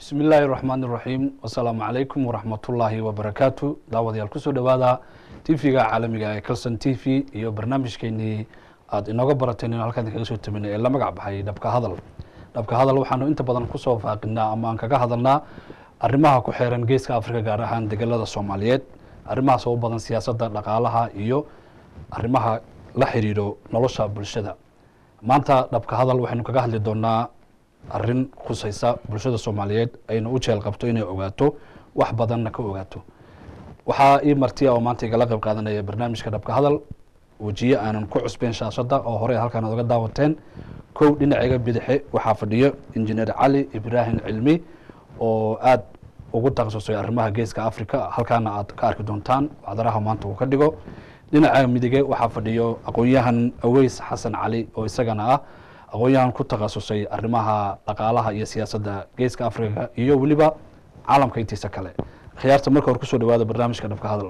bismi illaahi raxmaan iraxiim wasalaamu calaykum waraxmatullaahi wabarakaatu daawadayaal kusoo dhowaada tv-ga caalamiga ee calson t v iyo barnaamijkeenii aada inooga barateen inu halkaan kaga soo tabinay ee la magac baxay dhabka hadal dhabka hadal waxaanu inta badan kusoo faaqinaa ama aan kaga hadalnaa arrimaha ku xeeran geeska afrika gaar ahaan degelada soomaaliyeed arrimahaas oo u badan siyaasadda dhaqaalaha iyo arrimaha la xiriiro nolosha bulshada maanta dhabka hadal waxaynu kaga hadli doonaa arrin khusaysa bulshada soomaaliyeed ayna u jeel qabto inay ogaato wax badanna ka ogaato waxaa ii martiya oo maanta igala qayb qaadanaya barnaamijka dhabka hadal wejiye aanan ku cusbeyn shaashadda oo horey halkaan oga daawateen kow dhinacayga bidaxe waxaa fadhiyo injineer cali ibraahim cilmi oo aada ugu takhasusay arrimaha geeska africa halkaana aad ka arki doontaan wacdaraha maanta uu ka dhigo dhinaca midige waxaa fadhiyo aqoon-yahan aweys xasan cali oo isagana ah aqoon-yahan ku takhasusay arrimaha dhaqaalaha iyo siyaasadda geeska africa iyo weliba caalamka intiisa kale khiyaarta marka hore kusoo dhawaada barnaamijka dhabka hadal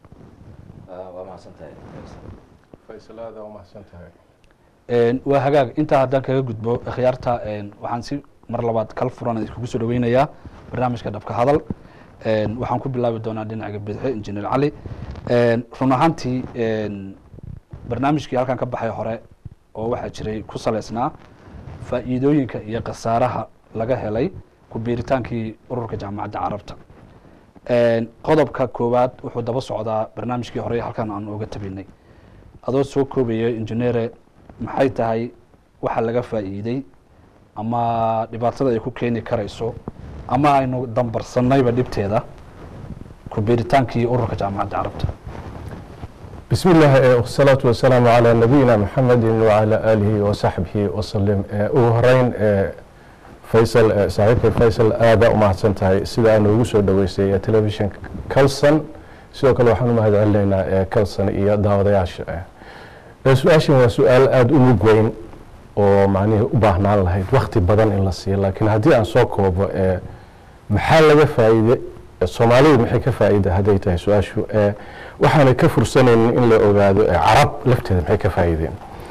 waa hagaag intaa haddaan kaga gudbo khiyaarta waxaan si mar labaad kal furan iskugu soo dhaweynayaa barnaamijka dhabka hadal waxaan ku bilaabi doonaa dhinaca bidxe injineer cali run ahaantii barnaamijkii halkan ka baxay hore oo waxaa jiray ku saleysnaa faa'iidooyinka iyo khasaaraha laga helay ku biiritaankii ururka jaamacadda carabta qodobka koowaad wuxuu daba socdaa barnaamijkii hore halkan aan oga tabinay adoo soo koobaya injineere maxay tahay waxa laga faa'iiday ama dhibaatada ay ku keeni karayso ama aynu dambarsanayba dhibteeda ku biiritaankii ururka jaamacadda carabta بسم الله والصلاة والسلام على نبينا محمد وعلى آله وصحبه وسلم ugu horeyn faysal saaxiibkay faysal aada u mahadsantahay sida aan ugu soo dhaweysay telefishinka calson sidoo kale waxaan u mahad celinaynaa calson iyo daawadayaasha su-aashan waa su-aal aada u mug weyn oo macnihii u baahnaan lahayd wakti badan in la siiyo laakiin haddii aan soo koobo maxaa laga faa'iide soomaalidu maxay ka faa'iida hadday tahay su-aashu waxaana ka fursanaynin in la ogaado carab lafteeda maxay ka faa'iideen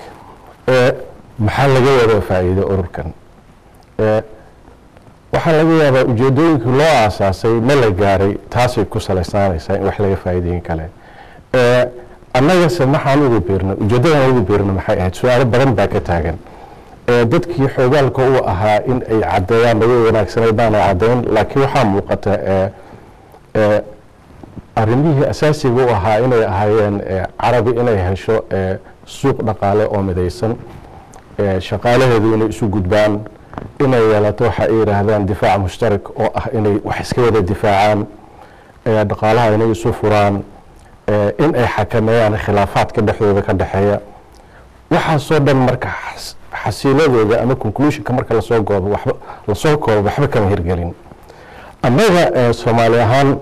maxaa laga wada faa'iide ururkan waxaa laga yaabaa ujeedooyinkii loo aasaasay ma la gaaray taasay ku salaysaanaysaa in wax laga faa'iideyin kale annagase maxaan ugu biirnay ujeedadan ugu biirnay maxay ahayd su-aalo badan baa ka taagan dadkii xoogaalka u ahaa in ay caddeeyaan laga wanaagsanay baana caddeyn laakiin waxaa muuqata arrimihii asaasiga u ahaa inay ahaayeen carabi inay hesho suuq dhaqaale oo midaysan shaqaalaheedu inay isu gudbaan inay yeelato waxa ay yidhaahdaan difaac mushtarak oo ah inay wax iska wada difaacaan dhaqaalaha inay isu furaan in ay xakameeyaan khilaafaadka dhexdooda ka dhexeeya waxaasoo dhan marka xasiiladooda ama conclusionka marka lasoo goobo waxba lasoo koobo waxba kama hirgelin annaga soomaali ahaan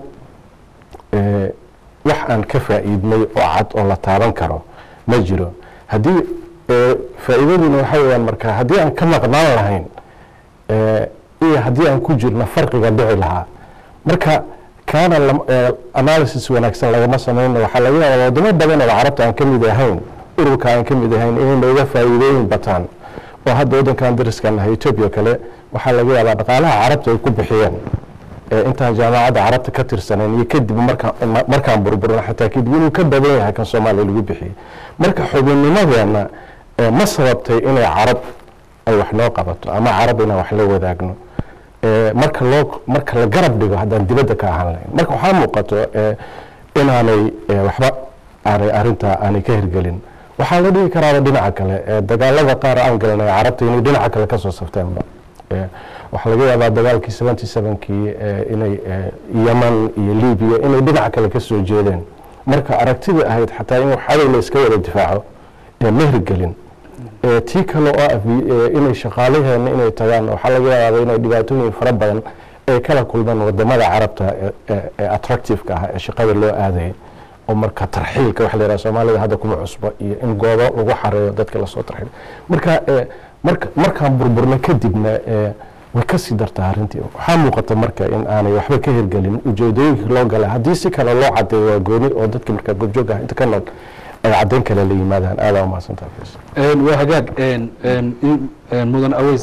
wax aan ka faa'iidnay oo cad oo la taaban karo ma jiro haddii faa'iidaduna waxa weyaan marka haddii aan ka maqnaan lahayn iyo haddii aan ku jirno farqiga dhici lahaa marka kaana analysis wanaagsan lagama samayno waxaa laga yaabaa wadamo badan oo carabta aan ka mid ahayn ururka aan ka mid ahayn inay nooga faa'iidooyin bataan oo hadda waddankan dariskan nahay etoobiya kale waxaa laga yaabaa dhaqaalaha carabta ay ku bixiyeen intaan jaamacadda carabta ka tirsanayn iyo kadib markaan burburna xataa kadib inuu ka badan yahay kan soomaaliya lagu bixiyey marka xubinnimadeena ma sababtay inay carab ay wax noo qabato ama carab inaan wax la wadaagno marka loo marka la garab dhigo haddaan dibadda ka ahaan lahayn marka waxaa muuqato inaanay waxba aanay arrintaa aanay ka hirgelin waxaa la dhigi karaaba dhinaca kale dagaalada qaar aan galanay carabta inay dhinaca kale kasoo safteenba waxaa laga yaabaa dagaalkii seventy sevenkii inay yeman iyo libiya inay dhinaca kale ka soo jeedeen marka aragtida ahayd xataa in waxaday la iska wada difaaco ma hirgelin tii kale oo ah inay shaqaalaheena inay tagaan waxaa laga yaaba inay dhibaatooyin fara badan ay kala kulmaan wadamada carabta ee attractiveka ah ee shaqada loo aadayay oo marka tarxiilka waxa la yidhaha soomaalida hadda kuma cusbo iyo in goobo lagu xareeyo dadka lasoo tarxiil marka marka markaan burburna kadibna way kasii dartaa arrintii waxaa muuqata marka in aanay waxba ka hirgelin ujeedooyinkii loo galay haddii si kale loo cadeeyo waa gooni oo dadka markaa goobjoog ah inta ka nool ay caddayn kale la yimaadaan aadaa umahadsantaha waa hagaag mudan aweys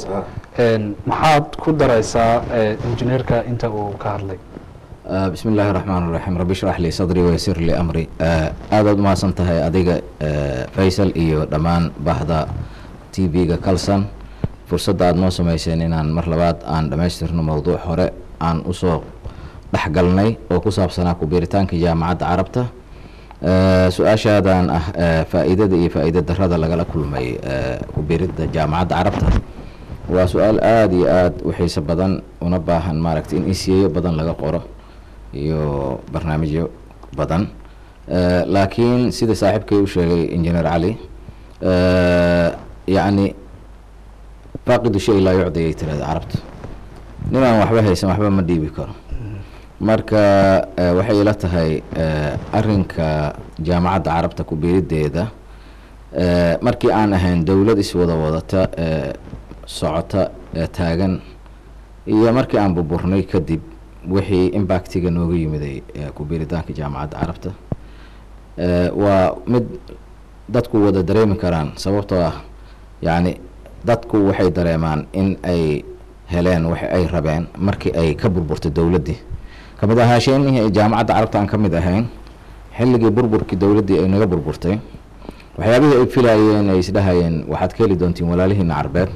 maxaad ku daraysaa injineerka inta uu ka hadlay bismi illaahi raxmaan raxiim rabbi shrax lii sadrii waysir lii amri aadaad umahadsan tahay adiga faysal iyo dhammaan bahda t v-ga calson fursadda aada noo sameyseen inaan mar labaad aan dhammaystirno mowduuc hore aan usoo dhexgalnay oo ku saabsanaa kubiiritaanka jaamacadda carabta su-aashaadan ah faa-iidada iyo faa-iida darada lagala kulmay kubiiridda jaamacadda carabta waa su-aal aada iyo aada u xiiso badan una baahan maaragtay in isiyeyo badan laga qoro iyo barnaamijyo badan laakiin sida saaxiibkay u sheegay injineer cali yacni faaqidu shay laa yucdi ay tirahda carabta ninaan waxba haysan waxba ma dhiibi karo marka waxay ila tahay arinka jaamacadda carabta kubiirideeda markii aan ahayn dowlad iswada wadata socota taagan iyo markii aan burburnay kadib wixii impactiga nooga yimiday kubiiritaanka jaamacadda carabta waa mid dadku wada dareemi karaan sababtoo ah yacni dadku waxay dareemaan in ay heleen wax ay rabeen markii ay ka burburtay dowladdii kamid ahaasheenihii ay jaamacadda carabta aan ka mid ahayn xilligii burburkii dowladdii ay naga burburtay waxyaabihii ay filayeen ay isdhahayeen waxaad ka heli doontiin walaalihiina carbeed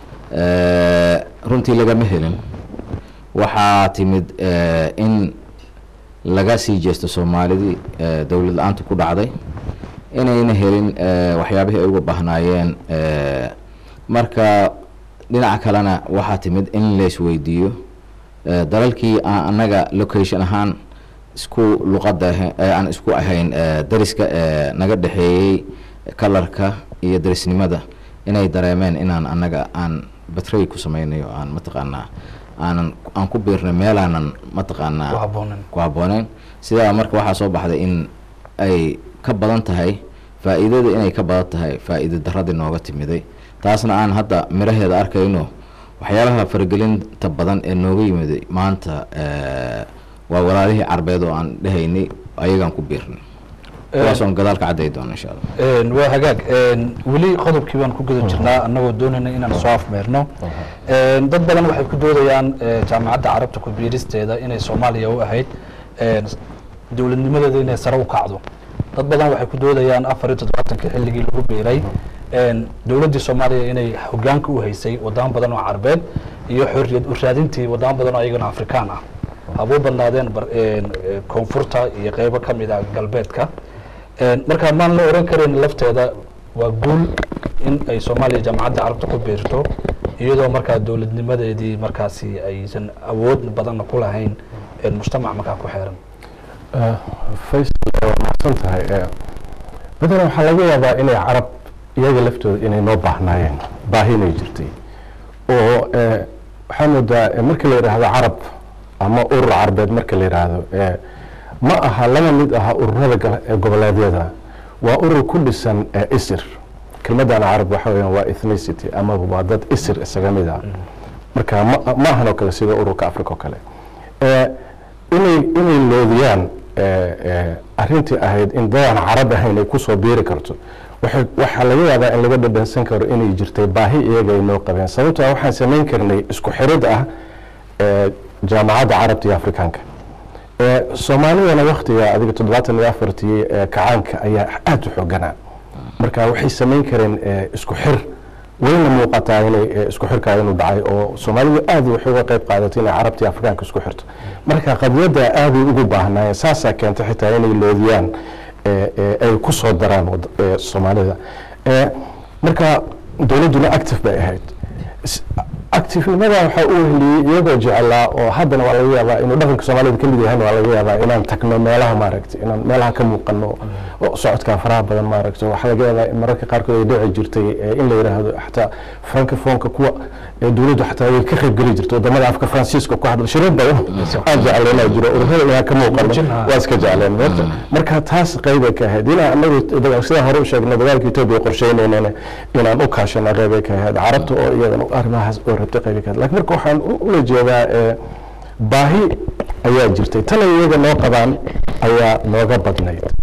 runtii lagama helin waxaa timid in laga sii jeesto soomaalidii dowlad la-aantu ku dhacday inayna helin waxyaabihii ay uga bahnaayeen marka dhinaca kalena waxaa timid in laisweydiiyo dalalkii aan annaga location ahaan isku luqadda aan isku ahayn dariska naga dhexeeyey kalarka iyo darisnimada inay dareemeen inaan annaga aan batray ku sameynayo aan mataqaanaa aanan aan ku biirnay meelaanan mataqaanaa ku habbooneyn sidaa marka waxaa soo baxday in ay ka badan tahay faa-iidada inay ka badan tahay faa-iida daradii nooga timiday taasna aan hadda miraheeda arkayno waxyaabaha faragelinta badan ee nooga yimiday maanta waa walaalihii carbeed oo aan dhehaynay ayagaan ku biirnay kuwaasoon gadaal ka cadday doona insha allah waa hagaag weli qodobkii baan ku guda jirnaa annagoo doonayna inaan soo afmeerno dad badan waxay ku doodayaan jaamacadda carabta ku biiristeeda inay soomaaliya u ahayd dowladnimadeeda inay sare u kacdo dad badan waxay ku doodayaan afar iyo toddobaatankii xilligii lagu biiray dowladdii soomaaliya inay hogaanka u haysay wadamo badan oo carbeed iyo xorriyad u raadintii wadamo badan oo ayagana afrikaan ah habuu badnaadeen koonfurta iyo qeybo ka mid ah galbeedka marka maan la oran karin lafteeda waa guul in ay soomaaliya jaamacadda carabta ku biirto iyadoo markaa dowladnimadeedii markaasi aysan awood badanna ku lahayn mujtamac markaa ku xeeran faysal waa mahadsan tahay badanaa waxaa laga yaabaa inay carab iyaga laftooda inay noo baahnaayeen baahi inay jirtay oo waxaa moodaa marka la yidhaahdo carab ama urur carbeed marka la yidhaahdo ma aha lama mid aha ururada goboleedyada waa urur ku dhisan isir kelmadan carab waxa weeyaan waa ethnicity ama waa dad isir isaga mid ah marka ma ma ahan oo kale sida ururka africa oo kale inay inay loodiyaan arrintii ahayd in dadaan carab ahayn ay kusoo biiri karto waxay waxaa laga yaabaa in laga dhadhansan karo inay jirtay baahi iyaga ay noo qabeen sababtoo ah waxaan samayn karnay isku xirid ah jaamacadda carabta iyo afrikaanka soomaalidana waktiga adiga toddobaatan iyo afartii kacaanka ayaa aada u xooganaa marka waxay samayn kareen isku xir wayna muuqataa inay isku xirkaa inuu dhacay oo soomaalidu aad waxay uga qayb qaadatay inay carabta iyo afrikaanka isku xirto marka qadiyadda aaday ugu baahnaayeen saasaa keentay xitaa inay loodiyaan ay ku soo daraan soomaalida marka dowladduna active bay ahayd activenimada waxaa u wehliyey iyagoo jecelaa oo haddana waa laga yaabaa inuu dhaqanka soomaalida kamid yahayna waa laga yaabaa inaan tagno meelaha maaragtay inaan meelaha ka muuqano oo socodkaa faraha badan maaragtay waxaa laga yaabaa in mararka qaarkood ay dhici jirtay in la yidhaahdo xataa francofonka kuwa dowladdu xataa way ka qayb geli jirtay wadamada afka faransiiska ku hadla shirar badan aan jecleynaa jiro ururada inaan ka muuqano waa iska jecleen marka taas qeybay ka ahayd inaan anagu sidaan hore u sheegnay dagaalka etoobiya qorsheynaynan inaan u kaashana qeybay ka ahayd carabta oo iyadana arrimahaas oo rabtay qeybay ka ahayd lakin marka waxaan ula jeedaa baahi ayaa jirtay tana iyaga noo qabaan ayaa nooga badnayd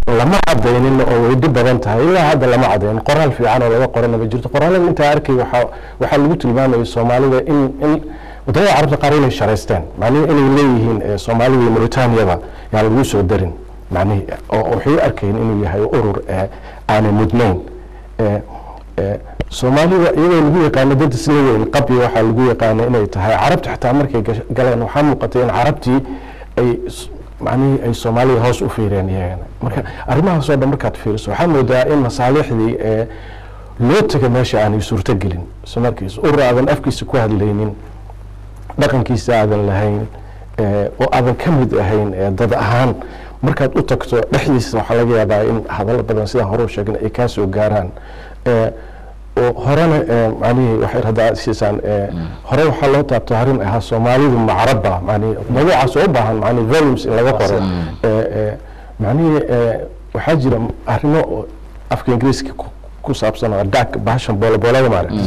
lama cadaynin oo way dhib badan tahay ilaa hadda lama cadaynin qoraal fiican oo laga qorana ma jirto qoraalada intaa arkay waxaa waxaa lagu tilmaamayay soomaalida in in wadamada carabta qaar inay sharaysteen macnihi inay leeyihiin eh, soomaalida iyo mauritaniaba yaan lagu soo darin macnihi oo waxay u arkayeen inuu yahay urur eh, aanay mudnayn Eh, eh, soomaalida iyadoo lagu yaqaano dad isla weyn qabyo waxaa lagu yaqaana inay tahay carabta xitaa markay gash- galeen waxaa muuqatay in carabtii ay s- macnihii ay soomaalida hoos u fiireen iyagana marka arrimahaasoo dhan markaad fiiriso waxaa moodaa in masaalixdii ee loo taga meesha aanay suurtogelin isla markiis urur aadan afkiisa ku hadlaynin dhaqankiisa aadan lahayn eh, oo aadan ka mid ahayn eh, dad ahaan markaad u tagto dhexdiisa waxaa laga yaabaa in hadallo badan sidaan hore u sheegin ay kaa soo gaaraan Eh, oo horena eh, macnihii waxay haddaa siisaan eh, hore waxaa loo taabto arrin ahaa soomaalidu macarabba macnihi mawduucaas oo u baahan macnihi volumes in laga qoro Eh, eh, macnihii eh, waxaa jira arrimo oo afka ingiriiska ku- ku saabsan oo dak bahashan booloboolada maaragta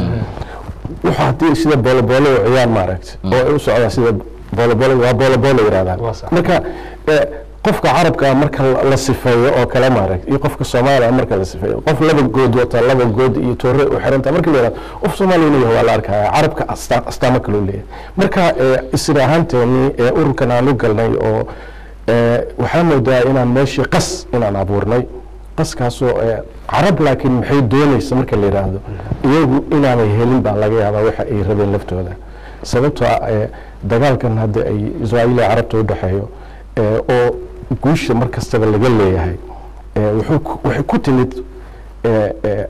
wuxuu haddii sida booloboolo u ciyaan maaragta oo ay u socdaan sida booloboolo waa booloboolo yidhahdaan Waa sax. marka eh, qofka carabka marka la- la sifeeyo oo kale maaragta iyo qofka soomaaliya marka la sifeeyo qof laba good wata laba good iyo toore u xiranta marka la yihahdo qof soomaaliya inuu yahay waa la arkaya carabka asta- astaamo kaloo leeyahay marka eh, isra ahaanteeni ee ururkan aan u galnay oo eh, waxaa moodaa inaan meeshii qas inaan abuurnay qaskaasoo eh, carab laakiin maxay doonaysa marka la yidhaahdo iyagu inaanay helin baa laga yaabaa waxa ay rabeen laftooda sababtoo ah eh, dagaalkan hadda ay israa'iil iyo carabta u dhexeeyo eh, oo guusha mar kastaba laga leeyahay eh, wuxuu ku- waxay ku timid eh, eh,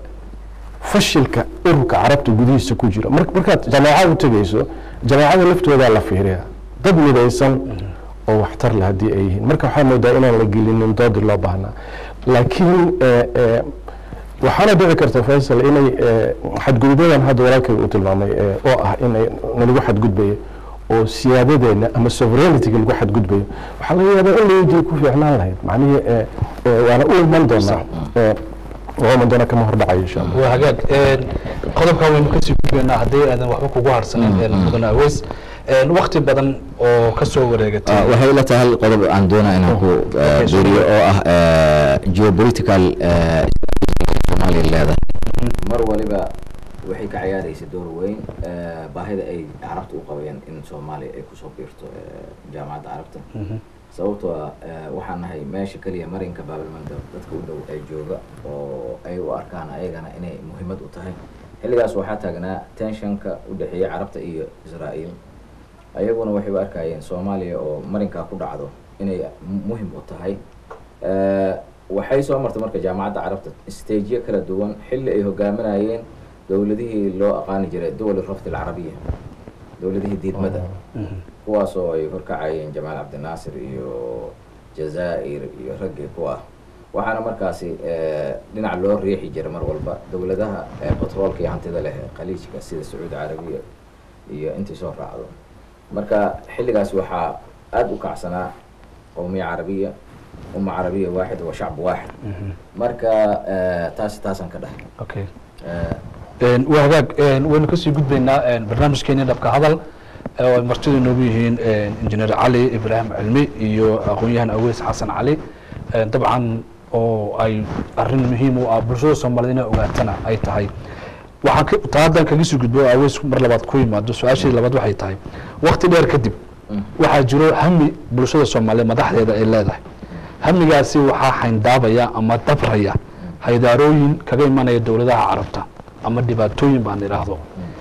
fashilka ururka carabta gudihiisa ku jira mar markaad jameecada u tegeyso jameecada laftoodaa la fiiriya dad midaysan oo waxtar leh haddii ay yihiin marka waxaa moodaa inaan la gelinin doodii loo baahnaa laakiin eh, eh, waxaana dhici karta faysal inay eh, xadgudubyadan hadda walaalkay uu tilmaamay eh, oo ah inay nalagu xadgudbayo oo siyaadadeena ama sovereignity-ga lagu xadgudbayo waxaa laga yaabaa in laydii ku fiicnaan lahayd macnihii eh, eh, waana u iman doonaa eh, waa iman doonaa kama hordhacayo insha allah waa hagaag Een, qodobkan waynu kasii gudbaynaa haddii aadan waxba kugu harsanin een, mudane aweys Een, waqti badan oo kasoo wareegatay Ah, waxay ila tahay hal qodob aan doonaa inaan ku eh, Okay, biiriyo oo ah eh, geopolitical eh, Soomaaliya leedahay mar waliba waxay ka ciyaaraysa door weyn eh, baahida ay carabta u qabayeen in soomaaliya ay kusoo biirto eh, jaamacadda carabta sababtoo ah eh, waxaan nahay meesha keliya marinka baabilmandab dadka u dhow ay jooga oo ay u arkaan ayagana inay muhiimad u tahay xilligaas waxaa taagnaa tensionka u dhexeeya carabta iyo israa'iil ayaguna waxay u arkayeen soomaaliya oo marinkaa ku dhacdo inay mu- muhim u tahay Eh, waxay soo martay marka jaamacadda carabta stageyo kala duwan xilli ay hogaaminayeen dowladihii loo aqaani jiray duwal rafd alcarabiya dowladihii diidmada kuwaasoo ay horkacayeen jamaal cabdinaasir iyo jazaa'ir iyo raggii kuwa waxaana markaasi eh, dhinac loo riixi jiray mar walba dowladaha eh, batroolka iyo hantida leh ee khaliijka sida sacuudi carabiya iyo intii soo raacdo marka xilligaas waxaa aada u kacsanaa qowmiya carabiya umma carabiya waaxid wa shacb waaxid marka eh, taas taasaan ka dhahay okay Eh, Een, waa hagaag een, waynu kasii gudbaynaa een, barnaamijkeeni dhabka hadal ee oo ay martidu inoogu yihiin een, injineer cali ibraahim cilmi iyo aqoon-yahan aweys xasan cali Een, dabcan oo ay arrin muhiim u ah bulshada soomaaliyed inay ogaatana ay tahay waxaan ka- taa haddaan kaga sii gudbo oo aweys mar labaad ku yimaado su-aashii labaad waxay tahay waqti dheer kadib waxaa jiro hami bulshada soomaaliyeed madaxdeeda ay leedahay hamigaasi waxaa xayndaabaya ama dabraya haydaarooyin kaga imanaya dowladaha carabta ama dhibaatooyin baan idhaahdo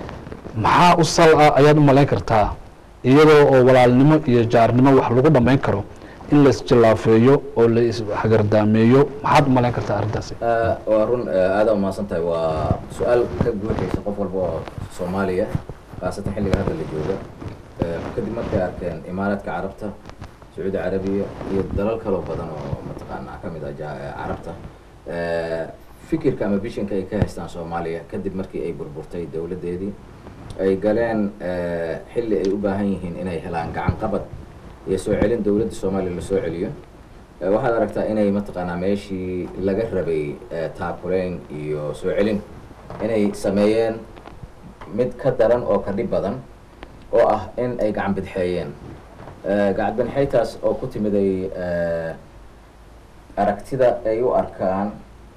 maxaa u sal ah ayaad u malayn kartaa iyadoo oo walaalnimo iyo jaarnimo wax lagu dhammayn karo in la isjilaafeeyo oo la ishagardaameeyo maxaad u malayn kartaa arrintaasi Ah, waa run eh, aada umahadsan tahay waa su-aal ka guuxaysa qof walba oo soomaaliya khaasatan xilliga hadda la jooga Eh, kadib markay arkeen imaaraadka carabta sacuudi carabiya iyo dalal kaloo badan oo mataqaanaa ka mid ah ja- eh, carabta Eh, fikirka ama bishinka ay ka haystaan soomaaliya kadib markii ay burburtay dowladdeedii ay galeen eh, xilli ay u baahan yihiin inay helaan gacan qabad iyo soo celin dowladda soomaaliya la soo celiyo Eh, waxaad aragtaa inay mataqaanaa meeshii laga rabay eh, taakuleyn iyo soo celin inay sameeyeen mid ka daran oo ka dhib badan oo ah in ay gacan bidxeeyeen Eh, gacan bidxeytaas oo ku timiday eh, aragtida ay u arkaan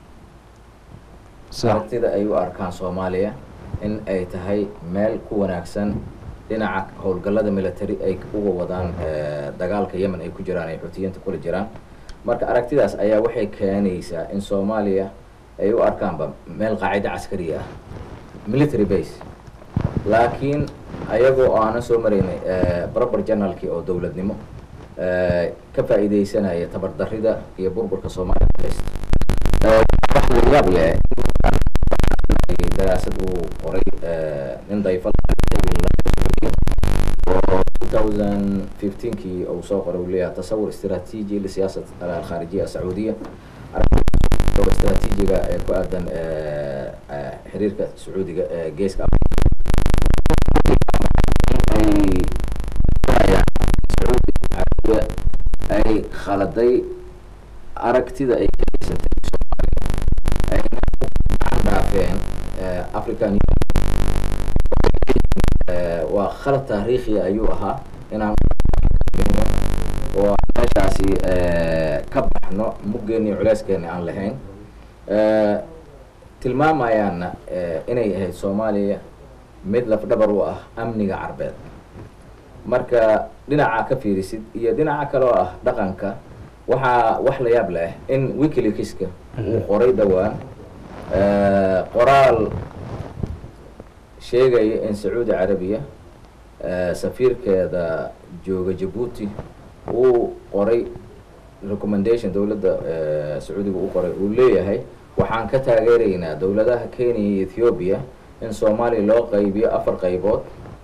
sida aragtida ay u arkaan soomaaliya in ay tahay meel ku wanaagsan dhinaca howlgallada military ay uga wadaan eh, dagaalka yemen ay ku jiraan ay xuutiyiinta kula jiraan marka aragtidaas ayaa waxay keenaysaa in soomaaliya ay u arkaanba meel qaacida caskari ah military base laakiin ayagoo aanan soo maraynay eh, proper generalkii oo dowladnimo eh, ka faa'iidaysanaya tabardarrida iyo burburka soomaaliya haysta Eh, wax la yaab leh daraasad uu qoray eh, nin dayfal oo 2015kii uu soo qoray uu leeyahay tasawur istiraatiiji lisiyaasat alkhaarijiya asacuudiya oo istiraatiijiga ee ku aadan eh, eh, xiriirka sacuudiga ee geeska ay ayaan sacuudi carabiya ay khaladay aragtida ay ka haysatay soomaaliya ayna u dhaafeen eh, african Union. Eh, waa khalad taariikhi ayuu ahaa inaan oo meeshaasi eh, ka baxno muggeeni culeyskeeni aan lahayn Eh, tilmaamayaana eh, inay ahayd soomaaliya mid lafdhabar u ah amniga carbeed marka dhinaca ka fiirisid iyo dhinaca kale oo ah dhaqanka waxaa wax la yaab leh in wikileakska uu qoray dhowaan eh, qoraal sheegaya in sacuudi carabiya eh, safiirkeeda jooga jabuuti uu qoray recommendation dowladda eh, sacuudiga uu qoray uu leeyahay waxaan ka taageeraynaa dowladaha kenya iyo ethiopia in soomaaliya loo qaybiyo afar qaybood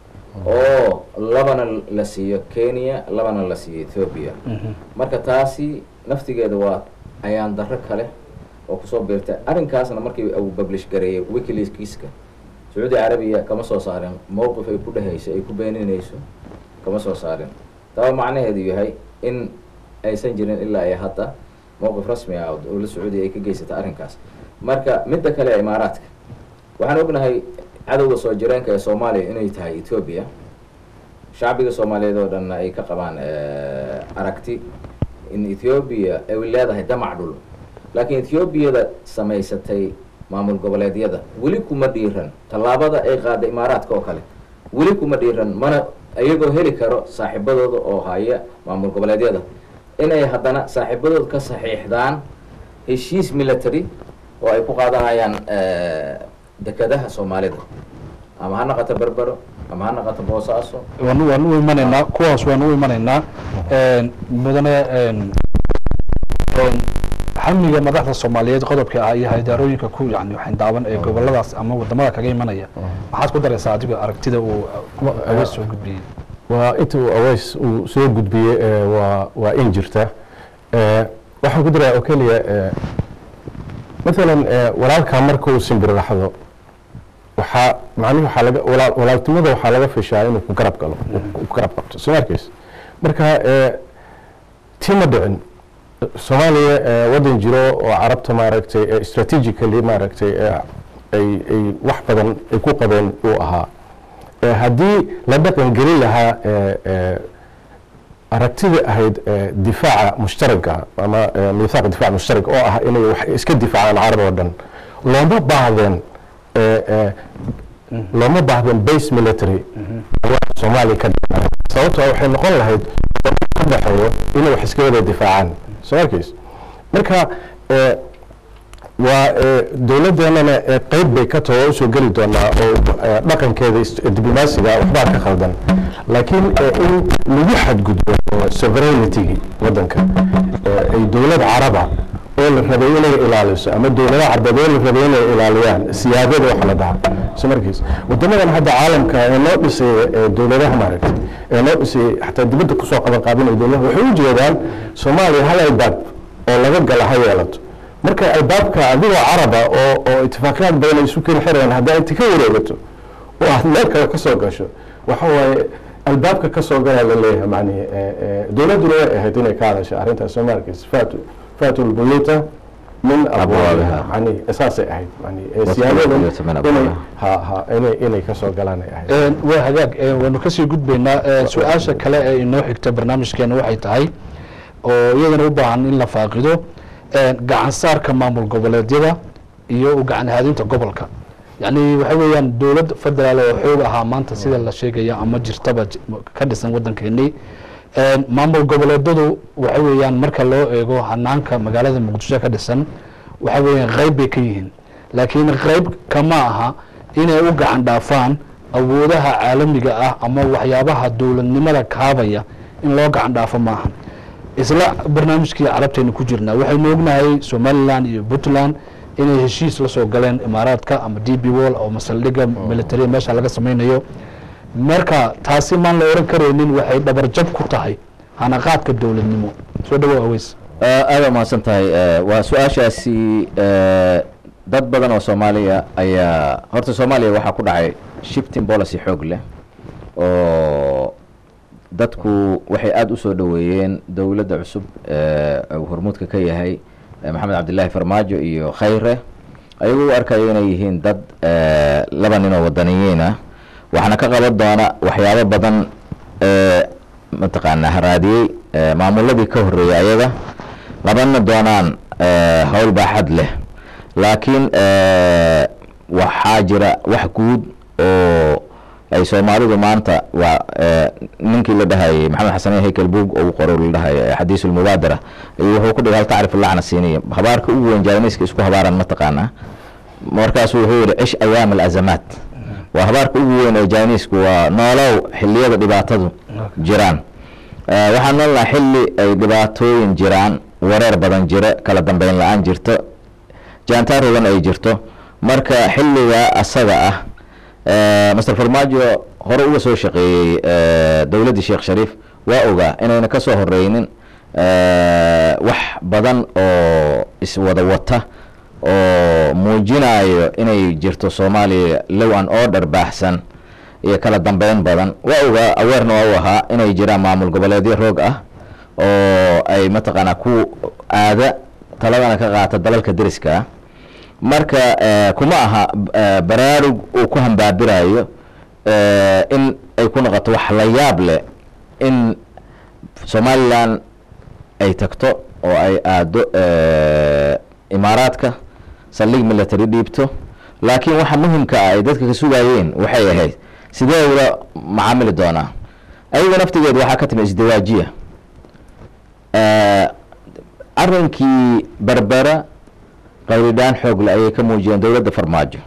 oo labana la siiyo kenya labana la siiyo ethiopia marka taasi naftigeeda waa ayaan darro kale oo kusoo biirtay arrinkaasna markii uu publish gareeyay wikileakska sacuudi carabiya kama soo saarin mowqif ay ku dhehayso ay ku beeninayso kama soo saarin taba macnaheedu yahay in aysan jirin ilaa iyo hadda mowqif rasmi ah oo dowladda sacuudiya ay ka geysatay arrinkaas marka midda kale ee imaaraadka waxaan ognahay cadowga soo jireenka ee soomaaliya inay tahay ethiopia shacbiga soomaaliyeed oo dhanna ay ka qabaan eh, aragti in ethiopia ay leedahay damac dhul laakiin ethiopiyada samaysatay maamul goboleedyada weli kuma dhiiran tallaabada ay qaada imaaraadka oo kale weli kuma dhiiran mana iyagoo heli karo saaxiibadooda oo haya maamul goboleedyada inay haddana saaxiibadooda ka saxiixdaan heshiis military oo ay ku qaadanayaan eh, dekedaha soomaalida ama ha naqato berbero ama ha naqato boosaaso waan waan u imanaynaa kuwaas waan u imanaynaa Een, mudane een, een, xamiga madaxda soomaaliyeed qodobka ah iyo haydaarooyinka ku yani xindaaban ee goboladaas ama wadamada kaga imanaya maxaad ku daraysaa adiga aragtida uu awa soo gudbiyey waa inta uu aways uu soo gudbiyey ee, waa waa in jirta Ee, waxaan ku darayaa oo keliya ee, maalan ee, walaalkaa marka uu simbiriraxdo waxaa macnihi waxaa laga walaal walaaltinimada waxaa laga fishaa inuu ku garab galo uu ku garab qabto soo ma arkaysa marka ee, tii ma dhicin soomaaliya ee, waddan jiro oo carabta maaragtay ee strategically maaragtay ee, ay ay wax badan ay ku qabeen uu ahaa Ee, haddii la dhaqan gelin lahaa ee, ee, aragtida ahayd ee, difaaca mushtaraka ama ee, miisaaq difaac mushtarak oo ah inay wax iska difaacaan carab oo dhan looma baahdeen ee, ee, looma baahdeen base military waa soomaaliya ka dhigana sababtoo ah waxay noqon lahayd ka dhexeeyo inay wax iska wada difaacaan soo arkays marka ee, waa ee, dowladdeenana ee, qeyb bay ka taho oo usoo geli doonaa oo ee, dhaqankeeda is- diblomaasiga waxbaa ka khaldan laakiin ee, in lagu xadgudbo ee, sovereignty waddanka ee, ay dowlad caraba oo la rabay inay ilaaliso ama dowladaha carbeed oo la rabay inay ilaaliyaan siyaadada waxa la dhaha soo markiis wadamadan hadda caalamka ee noo dhisay ee dowladaha maaragtay ee noo dhisay xataa dibadda kusoo qaban qaabinaya dowladaha waxay u jeedaan soomaaliya hal albaab oo laga gala ha yeelato marka albaabka adigoo caraba oo oo itifaaqiyaad badan ay isu keli xirayaan haddaa inta ka wareegato oo aad meel kale ka soo gasho waxa waaye albaabka ka soo galaa la leeyahay macnihi ee, ee, dowladduna way ahayd inay ka hadasho arrintaas soo ma arkaysa faatu faatu lbuyuuta min abwaabiha macnihi saasay ahayd macnihi ee, Wadkhulu siyaabadan lbuyuuta min inay abwaabiha. ha ha inay inay ka soo galaan ay ahayd Een, waa hagaag een, waanu kasii gudbaynaa Een, su-aasha kale ee inoo xigta barnaamijkeena waxay tahay oo iyadana u baahan in la faaqido gacan saarka maamul goboleedyada iyo u gacan haadinta gobolka yacni waxa weeyaan dowlad federaal oo xoog ahaa maanta sida la sheegaya ama jirtaba j- ka dhisan waddankeenii maamul goboleedyadu waxa weeyaan marka loo eego hanaanka magaalada muqdisho ka dhisan waxa weeyaan qayb bay ka yihiin laakiin qayb kama aha inay u gacan dhaafaan awoodaha caalamiga ah ama waxyaabaha dowladnimada kaabaya in loo gacan dhaafo maahan isla barnaamijkii carabteena ku jirnaa waxaynu ognahay somalilan iyo puntland inay heshiis la soo galeen imaaraadka ama d b wall oo masaldhiga military meesha laga sameynayo marka taasi maan la oran karaynin waxay dhabarjab ku tahay hanaqaadka dowladnimo soo dhawow aweys aada mahadsan tahay Eh, waa su-aashaasi eh, dad badan oo soomaaliya ayaa horta soomaaliya waxaa ku dhacay shifting policy xoog leh oo dadku waxay aada u soo dhoweeyeen dowladda cusub ee uu hormuudka ka yahay eh, maxamed cabdilaahi farmaajo iyo khayre ayagoo u arkayo inay yihiin dad eh, laba nin oo wadaniyiin ah waxaana ka qaban doona waxyaabo badan ee mataqaanaa haraadiyey eh, maamuladii ka horreeyay ayaga qabana doonaan eh, howl baaxad leh laakiin eh, waxaa jira wax guud oo ay soomaalidu maanta waa eh, ninkii la dhahayay maxamed xasan haykel buug oo qoro la dhahayo xadiis ulmubaadara ayuu wuxuu ku dhigay hal tacrif lacna siiniya habaarka ugu weyn jaaneyska isku habaaran mataqaanaa markaasuu wuxuu yihi cish ayaam alazamaat waa habaarka ugu weyn oo jaaneysku waa noolow xiliyada dhibaatadu jiraan Eh, waxaan noolnaha xilli ay dhibaatooyin jiraan wareer badan jira kala dambeyn la-aan jirto jaantaarogan ay jirto marka xilliga asaga ah eh, master farmaajo hore uga soo shaqeeyey eh, dowladdii sheekh shariif waa ogaa inayna ka soo horeynin eh, wax badan oo iswada wata oo muujinayo inay jirto soomaaliya low an order baaxsan iyo kala dambeyn badan waa ogaa aweerna waa u ahaa inay jiraan maamul goboleedyo roog ah oo ay mataqaanaa ku aada taladana ka qaata dalalka deriska ah marka eh, kuma aha eh, baraarug uu ku hambaabirayo eh, in ay ku noqoto wax la yaab leh in somalilan ay tagto oo ay aado eh, imaaraadka saldhig military dhiibto laakiin waxa muhimka ah ay dadka ka sugayeen waxay ahayd sidee ula macaamili doonaa ayaga naftigeed waxaa ka timi isdawaajiya Eh, arrinkii berbera qawridhaan xoogle ayay ka muujiyeen dowladda farmaajo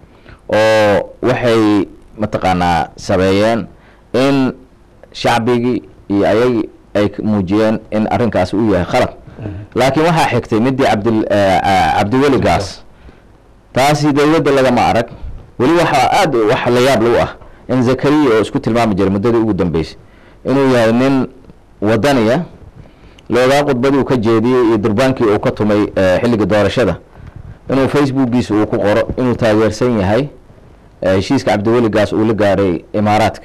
oo waxay mataqaanaa sameeyeen in shacbigii iyo ayagii ay k- muujiyeen in arrinkaasi uu yahay khalad laakiin waxaa xigtay midii cabdil eh, ah, cabdiweli gaas taasi dowladda lagama arag weli waxaa aada wax la yaab lagu ah in zakariya oo isku tilmaami jiray muddadii ugu dambeysay inuu yahay nin wadaniya loogaa khudbadii uu ka jeediyey iyo durbaankii uu ka tumay eh, xilliga doorashada inuu facebookiisa uu ku qoro inuu taageersan yahay eh, heshiiska cabdiweligaas uu la gaaray imaaraadka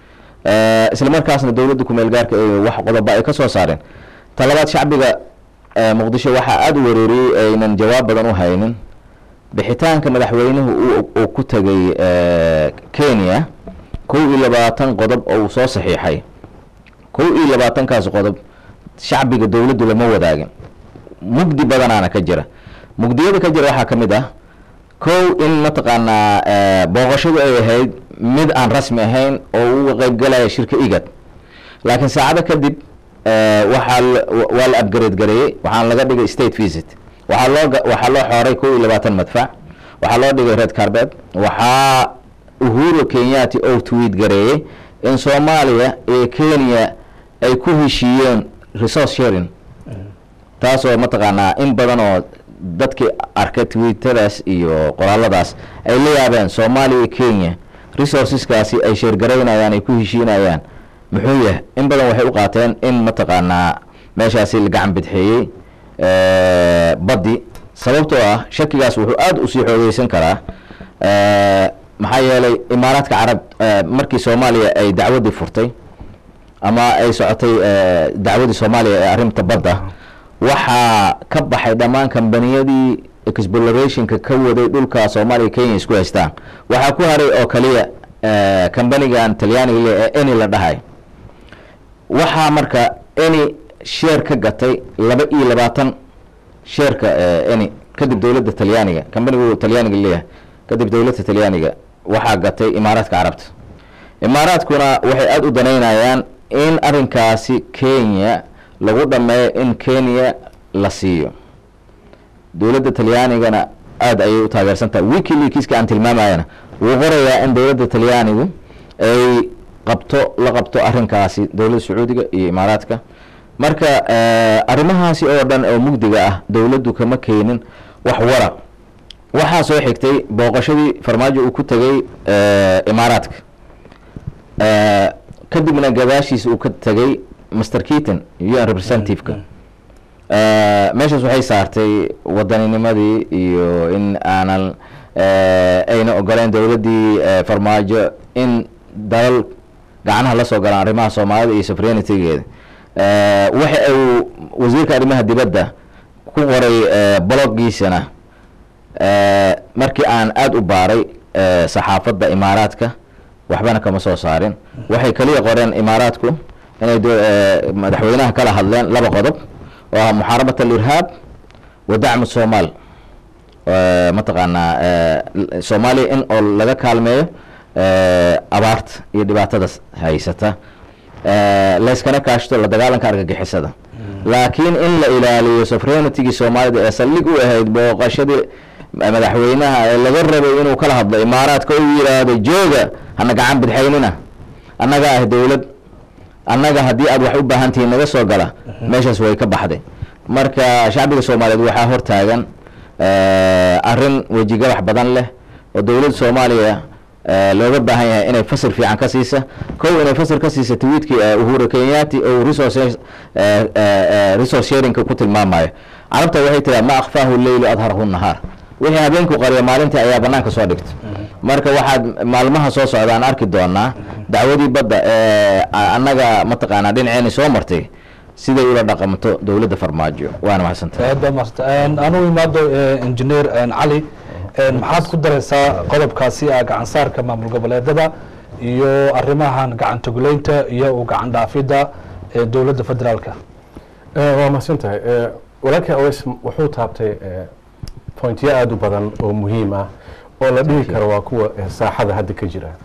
Eh, isla markaasna dowladda kumeel gaarka ee wax qodoba ay ka soo saareen talabaad shacbiga eh, muqdisho waxaa aada u wereeriyey aynan jawaab badan u haynin bixitaanka madaxweynuhu uu- uu ku tegay eh, kenya kow iyo labaatan qodob oo uu soo saxiixay kow iyo labaatankaas qodob shacbiga dowladdu lama wadaagin mugdi badanaana ka jira mugdiyada ka jira waxaa ka mid ah kow in mataqaanaa eh, booqashadu ay ahayd mid aan rasmi ahayn oo uga qeyb galaya shirka igad laakiin saacado kadib eh, waxaa la- wa- waa la upgrade gareeyey waxaana laga dhigay state visit waxaa loo ga- waxaa loo xooray kow iyo labaatan madfac waxaa loo dhigay red carpet waxaa uhuru kenyaati oo tweet gareeyey in soomaaliya iyo kenya ay ku heshiiyeen resource sharing taasoo mataqaanaa in badan oo dadkii arkay twittadaas iyo qoraaladaas ay la yaabeen soomaaliya iyo kenya resourceskaasi ay sheergaraynayaan ay ku heshiinayaan muxuu yahay in badan waxay u qaateen in mataqaanaa meeshaasi la gacan bidxeeyey eh, baddi sababtoo ah shakigaas wuxuu aada usii xoogeysan karaa eh, maxaa yeelay imaaraadka carab eh, markii soomaaliya ay dacwadii furtay ama ay socotay eh, dacwadii soomaaliya ee arrinta badda waxaa ka baxay dhammaan kambaniyadii explorationka ka waday dhulka soomaaliya kenya isku haystaan waxaa ku haray oo kaliya eh, kambanigan talyaaniga le ee eni la dhahay waxaa marka eni sheer ka gatay laba iyo labaatan sheerka eh, eni kadib dowladda talyaaniga kambanigu talyaaniga leeyahay kadib dowladda talyaaniga waxaa gatay imaaraadka carabta imaaraadkuna waxay aada u danaynayaan in arrinkaasi kenya lagu dhameeyo in kenya la siiyo dowladda talyaanigana aada ayay u taageersan tahay wikileakska aan tilmaamayana wuu qorayaa in dowladda talyaanigu ay qabto la qabto arrinkaasi dowladda sacuudiga iyo imaaraadka marka eh, arrimahaasi oo dhan oo mugdiga ah dowladdu kama keenin wax wara waxaa soo xigtay booqashadii farmaajo uu ku tegay eh, imaaraadka Eh, kadibna gadaashiisa uu ka tegay master keaton u n representative-ka Eh, meeshaas waxay saartay waddaninimadii iyo in aanan eh, ayna ogoleyn dowladdii eh, farmaajo in dalal gacanaha la soo galaan arrimaha soomaalida iyo sovereignity-geeda Eh, waxa uu wasiirka arrimaha dibadda ku qoray eh, bloggiisana eh, markii aan aada u baaray eh, saxaafadda imaaraadka waxbana kama soo saarin waxay kaliya qoreen imaaraadku inay do- eh, madaxweynaha kala hadleen laba qodob oo ah muxaarabat alirhaab wa dacmu somaal Eh, mataqaanaa eh, l- soomaaliya in oo laga kaalmeeyo eh, abaarta iyo dhibaatada s- haysata Eh, layskana kaashto la dagaalanka argagixisada laakiin in la ilaaliyo sovereignitygii soomaalida ee saldhig u ahayd booqashadii madaxweynaha ee laga rabay inuu kala hadlo imaaraadka uu yidhaahdo jooga hana gacan bidxaynina annaga ah dowlad annaga haddii aad wax u baahan tihiin naga soo gala meeshaas way ka baxday marka shacbiga soomaaliyeed waxaa hortaagan eh, arrin wejigabax badan leh oo dowladda soomaaliya eh, looga baahan yahay inay fasir fiican ka siisa kow inay fasir ka siisa tweetkii eh, uhuru kenyaati oo resource eh, eh, eh, resource sharingka ku tilmaamayo carabta waxay tiraa ma akfaahu leylu adharahu nahaar wixii habeenku qariya maalintii ayaa banaanka soo dhigta marka waxaad maalmaha soo socda aan arki doonaa dacwadii badda ee a- annaga mataqaanaa dhinaceeni soo martay siday ula dhaqamto dowladda farmaajo waana mahadsantahay aad baa maasanta anuu imaado engineer cali een, maxaad ku dareysaa qodobkaasi ah gacan saarka maamul goboleedada iyo arrimahan gacan togoleynta iyo u gacan dhaafidda ee dowladda federaalka Eh, waa mahadsan tahay Eh, walaalkii aweys wuxuu taabtay eh, pointyo aada u badan oo muhiim ah oo la dhihi karo waa kuwa eh, saaxada hadda ka jira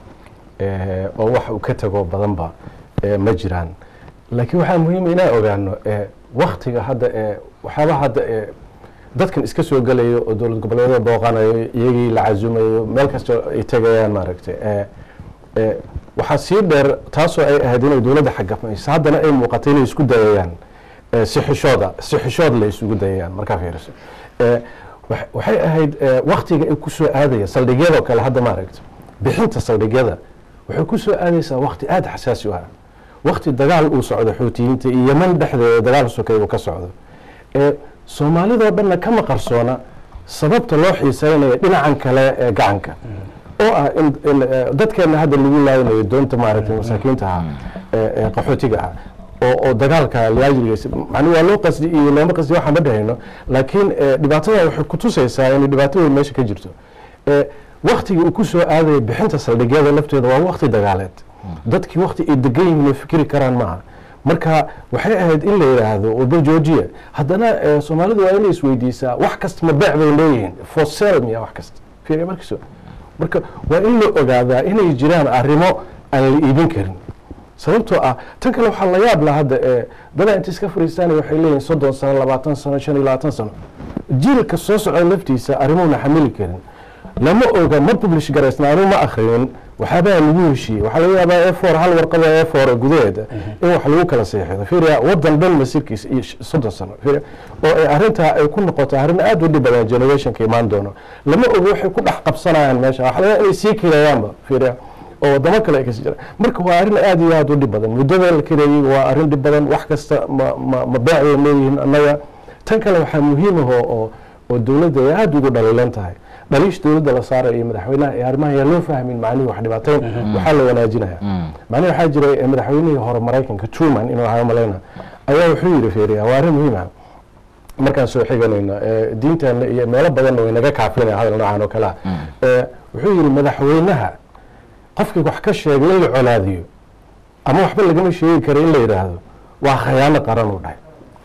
Eh, oo wax uu ka tago badanba eh, ma jiraan laakiin waxaa muhiima inaan ogaano eh, waktiga hadda eh, waxyaabaha hadda eh, dadkan iska soo gelayo oo dowlad goboleedyada booqanayo iyagii la casumayo meel kastoo ay tegayaan maaragtay eh, eh, waxaa sii dheer taasoo ay ahayd inay dowladda xagamayso haddana ay muuqatay inay isku dayayaan eh, si xishooda si xishood la isugu dayayaan markaa fiiriso Eh, wax- waxay ahayd eh, waktiga ay ku soo aadaya saldhigyadoo kale hadda maaragta bixinta saldhigyada waxay ku soo aadaysaa wakti aada xasaasi u ah wakti dagaal uu socdo xuutiyiinta iyo yeman dhexdeeda dagaal sokay uu ka socdo ee soomaalidoo dhanna kama qarsoona sababta loo xiiseynayo dhinacan kale ee gacanka oo ah in in, eh, dadkeena hadda lagu laaynayo doonta maaragtay masaakiinta ah ee ee qaxootiga ah oo oo dagaalka laajrigiisa macnuu waa loo qasdi iyo looma qasdi waxaan ma dhahayno laakiin eh, dhibaatada waxay kutusaysaa inay dhibaato weyn meesha ka jirto Eh, waktigii uu ku soo aadaya bixinta saldhigyada lafteeda waa wakti dagaaleed dadkii wakti ay degan yihiin oo fikri karaan maaha marka waxay ahayd in la yidhaahdo waba joojiya haddana eh, soomaalidu waa inay isweydiisaa wax kasta ma beec bay leeyihiin for sale miya wax kasta fiiriya markiiso marka waa in la ogaadaa inay jiraan arrimo aan la iibin karin sababtoo ah tan kale waxaa la yaab la hadda ee dadaa inta iska fariistaanay waxay leeyihin soddon sano labaatan sano shan iyo labaatan sano jiilka soo socda laftiisa arrimuhuna xamili karin lama oga ma publish garaysna anu ma akhrinin waxaabaa lagu heshiiyey waxaa laga yaabaa e for hal warqada e for gudaheeda in wax lagu kala seexido fiiriya wadan dhan masirkiisa iyo sh- soddon sano fiiriya oo ay arrintaa ay ku noqoto arrin aada u dhib badan generationka imaan doono lama oga waxay ku dhex qabsanayaan meesha waxaa laga yaabaa inay sii kireeyaanba fiiriya oo wadamo kale ay kasii jiraan marka waa arrin aada iyo aada u dhib badan muddada la kareeyey waa arrin dhib badan wax kasta ma ma ma beec bay leeyihiin annaga tan kale waxaa muhiim ah oo oo oo dowladda ay aada ugu dhaliilan tahay dhaliish dowladda la saarayo iyo madaxweynaha ee arrimaha yaa loo fahmin macnihii wax dhibaatayn waxaa la wanaajinaya macnihi waxaa jiray eh, madaxweynihii hore maraykanka truman inuu ahaa malayna ayaa wuxuu yidhi fiiriya waa arrin muhiim ah markaan soo xiganayno eh, diinteena iyo meelo badanna way naga kaafinaya hadal noocan oo kale ah Eh, wuxuu yidhi madaxweynaha qofkii wax ka sheegay in la colaadiyo ama waxba lagama sheegi kara in la yidhaahdo waa khayaano qaran uu dhahay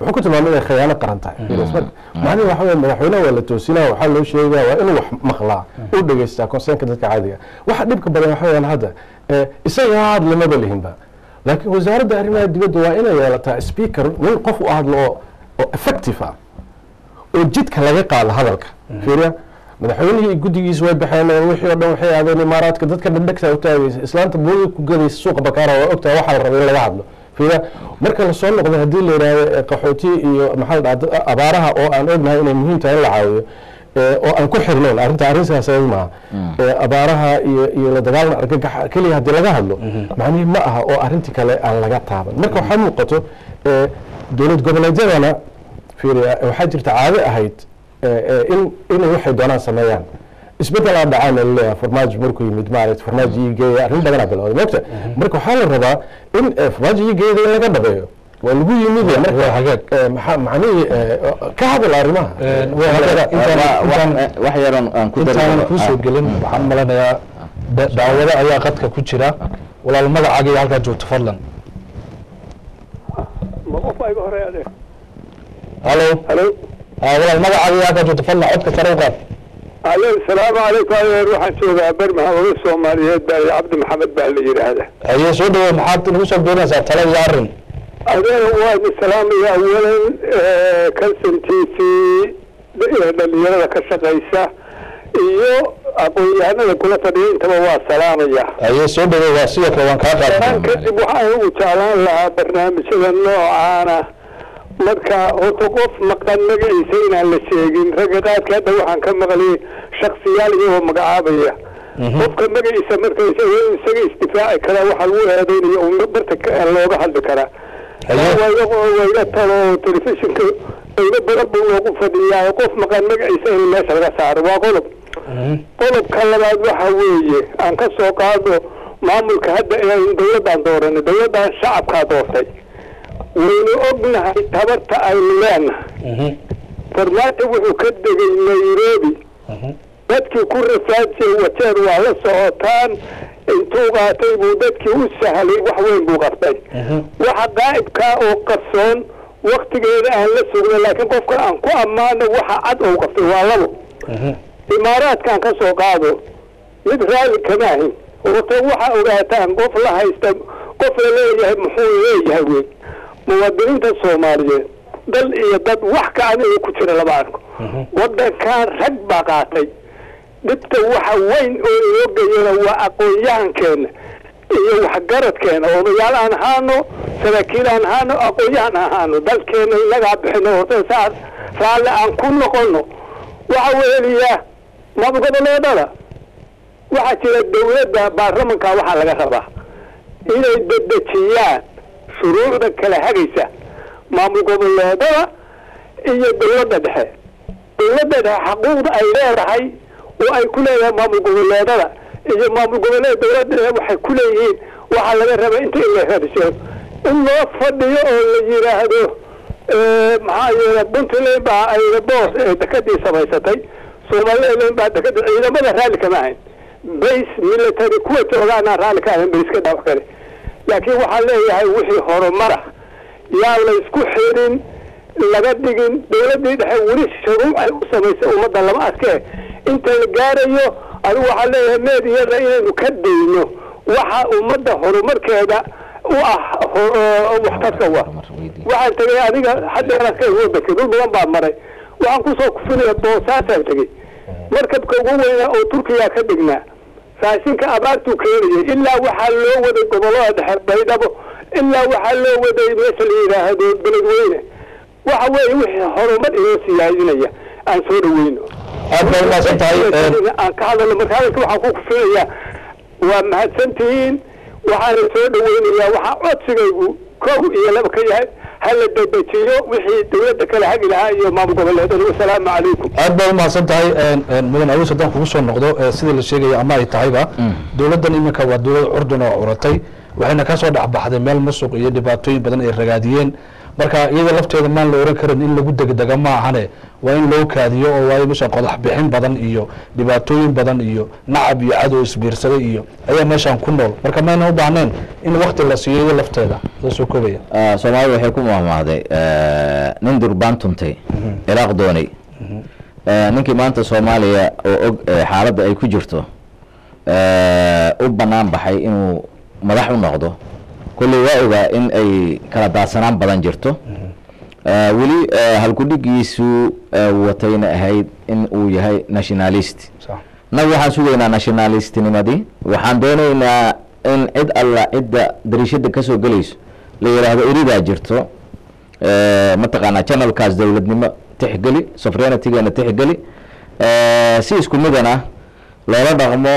wuxuu ku tilmaamay inay khiyaano qaran tahay macnihi waxa weye madaxweynaha waa la toosinaa waxaa loo sheegaa waa inuu wax maqlaa u dhegeystaa conseenka dadka caadiga waxa dhibka badan waxa weyaan hadda eh, isaga ha hadlamaba lihinba laakiin wasaaradda arrimaha dibadda waa inay yeelataa speaker nin qof u hadlo oo oo effective ah oo jidka laga qaado hadalka fiiriya madaxweynihii guddigiisa way baxeen oo wixii oo dhan waxay aadeen imaaraadka dadka dhadhegta u taagaysa islaanta boodi ku gadaysa suuqa bakaara waa ogtahay waxaa la rabay in laga hadlo fiiriya marka lasoo noqdo haddii la yidhaahdo eh, qaxooti iyo maxaa la dhaha dad- abaaraha oo aan ognahay inay muhiim tahay in la caawiyo eh, oo aan ku xirnayn arrinta arrin siyaasadeed maaha Eh, abaaraha iyo iyo la dagaalan argagaxa keliya haddii laga hadlo macnihi ma aha oo arrintii kale aan laga taaban marka waxaa muuqato eh, dowlad goboleedyadana fiiriya waxaa jirta caado ahayd eh, eh, in inay waxay doonaan sameeyaan isbedelaa dhacaan oo laleeyahay farmaajo markuu yimid maaragta farmaajo ii geeya arrin badanaa bilowday mogta marka waxaa la rabaa in eh, farmaajo ii geeyada in laga dhabeeyo waa lagu yimid ya marka hagaag. eh, maxaa macnihii eh, ka hadal arrimaha waa hagaag. Intaan- intaan- wax yaran aan ku intaanan dari kuusoo gelin waxaan malanayaa da- daawado ayaa qadka ku jira walaal magacaaga iyo halkaa joogto fadlan ma qof ayga hore adeeg halo halo Ah, walaal magacaaga iyo halkaa joogto fadlan codka sare u qaad alo salaamu calaykum adeer waxaan joogaa bermaha oga soomaaliyeed baa cabdi maxamed baa la yidhaahda haye soo dhawow maxaad nagu soo doonaysaa talo iyo arrin adeer waa salaamaya awalan calson t v dhalinyarada ka shaqaysa iyo aqoon-yahanada kula fadhiya intaba waa salaamaya haye soo dhawow waa sidoo kale waan kaa aan qaad kadib waxaan ugu jeclaan lahaa barnaamijyada noocaana marka horta qof maqan magaciisa inaan la sheegin ragga qaadka hadda waxaan ka maqlay shaksiyaal iyagoo magacaabaya qofka magaciisa marka isaga isaga isdifaaci karaa waxaa lagu eedeynaya uu barta ka- looga hadli karaa Haye. wayga wayga talo telefishinka wayga badan buu loogu fadhiyaa qof maqan magaciisa in meesha laga saaro waa qodob qodobka labaad waxa weeye aan ka soo qaado maamulka hadda inaynu dawladdan dooranay dawladdan shacabkaa doortay waynu ognahay tabarta aynu leenahay farmaajo wuxuu ka degay nairobi dadkii ku rafaadiyey wajeer waa la socotaan intuu qaatay buu dadkii u sahlay wax weyn buu qabtay waxa qaa'ibkaa oo qarsoon waktigeeda aan la sugno laakiin qofka aan ku ammaano waxa cad oo qabtay waa labo imaaraadkaan ka soo qaado mid raalli kama ahin horta waxaa ogaataan qof la haysta qof la leeyahay muxuu leeyahay wey muwaadiniinta soomaaliyeed dal iyo dad wax ka aniga ku jira lama arko wadankan rag baa qaatay dhibta waxa weyn oo inoo geyana waa aqoon-yahankeena iyo waxgaradkeena odayaal aan ahaano saraakiil aan ahaano aqoon-yahan ahaano dalkeena inagaa bixino horta saas raalle aan ku noqono waxa weeliya maamul goboleedada waxaa jira dawladda baarlamanka waxaa laga rabaa inay dedejiyaan shuruucda kala hagaysa maamul goboleedada iyo dawladda dhexe dawladda dhexe xaquuqda ay leedahay oo ay ku leedahay maamul goboleedada iyo maamul goboleed dawladda dhexe waxay ku leeyihiin waxaa laga rabaa inta in la hadiso in loo fadhiyo oo la yidhaahdo maxaa yeele puntland baa ayna boos ee dekadii samaysatay somaliland baa dekada ciidamada raalli kama ahayn base military kuwa joogaanaan raalli ka ahayn bayska dhawax kale laakiin waxaan leeyahay wixii horumara yaa la isku xirin laga dhigin dawladdii dhexe weli shuruuc ay u samaysay ummadda lama arkee inta la gaarayo anigu waxaan leeyahay meediyada inaynu ka dayno waxa ummadda horumarkeeda u ah waxtarka wa waxaan tegay adiga hadeeraska wadanka dul badan baa maray waxaan kusoo kufinaya boosaasaan tegey markabka ugu weynaa oo turkiya ka dhignaa raashinka abaartuu keenayay ilaa waxaa loo waday gobolada dhexe baydhabo ilaa waxaa loo waday meesha la yidhaahdo beledweyne waxa weeye wixii horumar inoo siyaadinaya aan soo dhaweyno aad baa umahadsan tahay aan ka hadalno marka hadalka waxaan ku kufinayaa waa mahadsantihiin waxaana soo dhaweynayaa waxaa codsigaygu kow iyo laba ka yahay hala dedejiyo wixii dawladda kala hagi lahaa iyo maamul goboleedada wasalaamu calaykum aad baa umahadsan tahay mudan awoos haddaan kugu soo noqdo eh, sida la sheegaya ama ay tahayba dowladdan iminka waa dowlad curdun oo curatay waxayna ka soo dhexbaxday meel musuq iyo dhibaatooyin badan ay ragaadiyeen marka iyada lafteeda maan la oran karin in lagu degdega ma ahane waa in loo kaadiyo oo waayo meeshan qodax bixin badan iyo dhibaatooyin badan iyo nacab iyo cadow isbiirsaday iyo ayaa meeshan ku nool marka mayna u baahneen in wakti la siiyo iyada lafteeda la soo koobaya Ah, soomaalida waxay ku mahmahday nin durbaan tuntay ciraaq doonay Eh, ninkii maanta soomaaliya oo og eh, xaaladda ay ku jirto eh, u bannaan baxay inuu madax u noqdo kolley waa ogaa in ay kala daadsanaan badan jirto Eh, weli eh, halkudhigiisu eh, watayna ahayd in uu yahay nationalist sax nag waxaan sugaynaa nationalistnimadii waxaan doonaynaa in cid alla cidda dariishada kasoo gelayso la yidhaahdo eridaa jirto Eh, mataqaanaa channelkaas dowladnimo tixgeli sovereigntygeena tixgeli Eh, si isku midana loola dhaqmo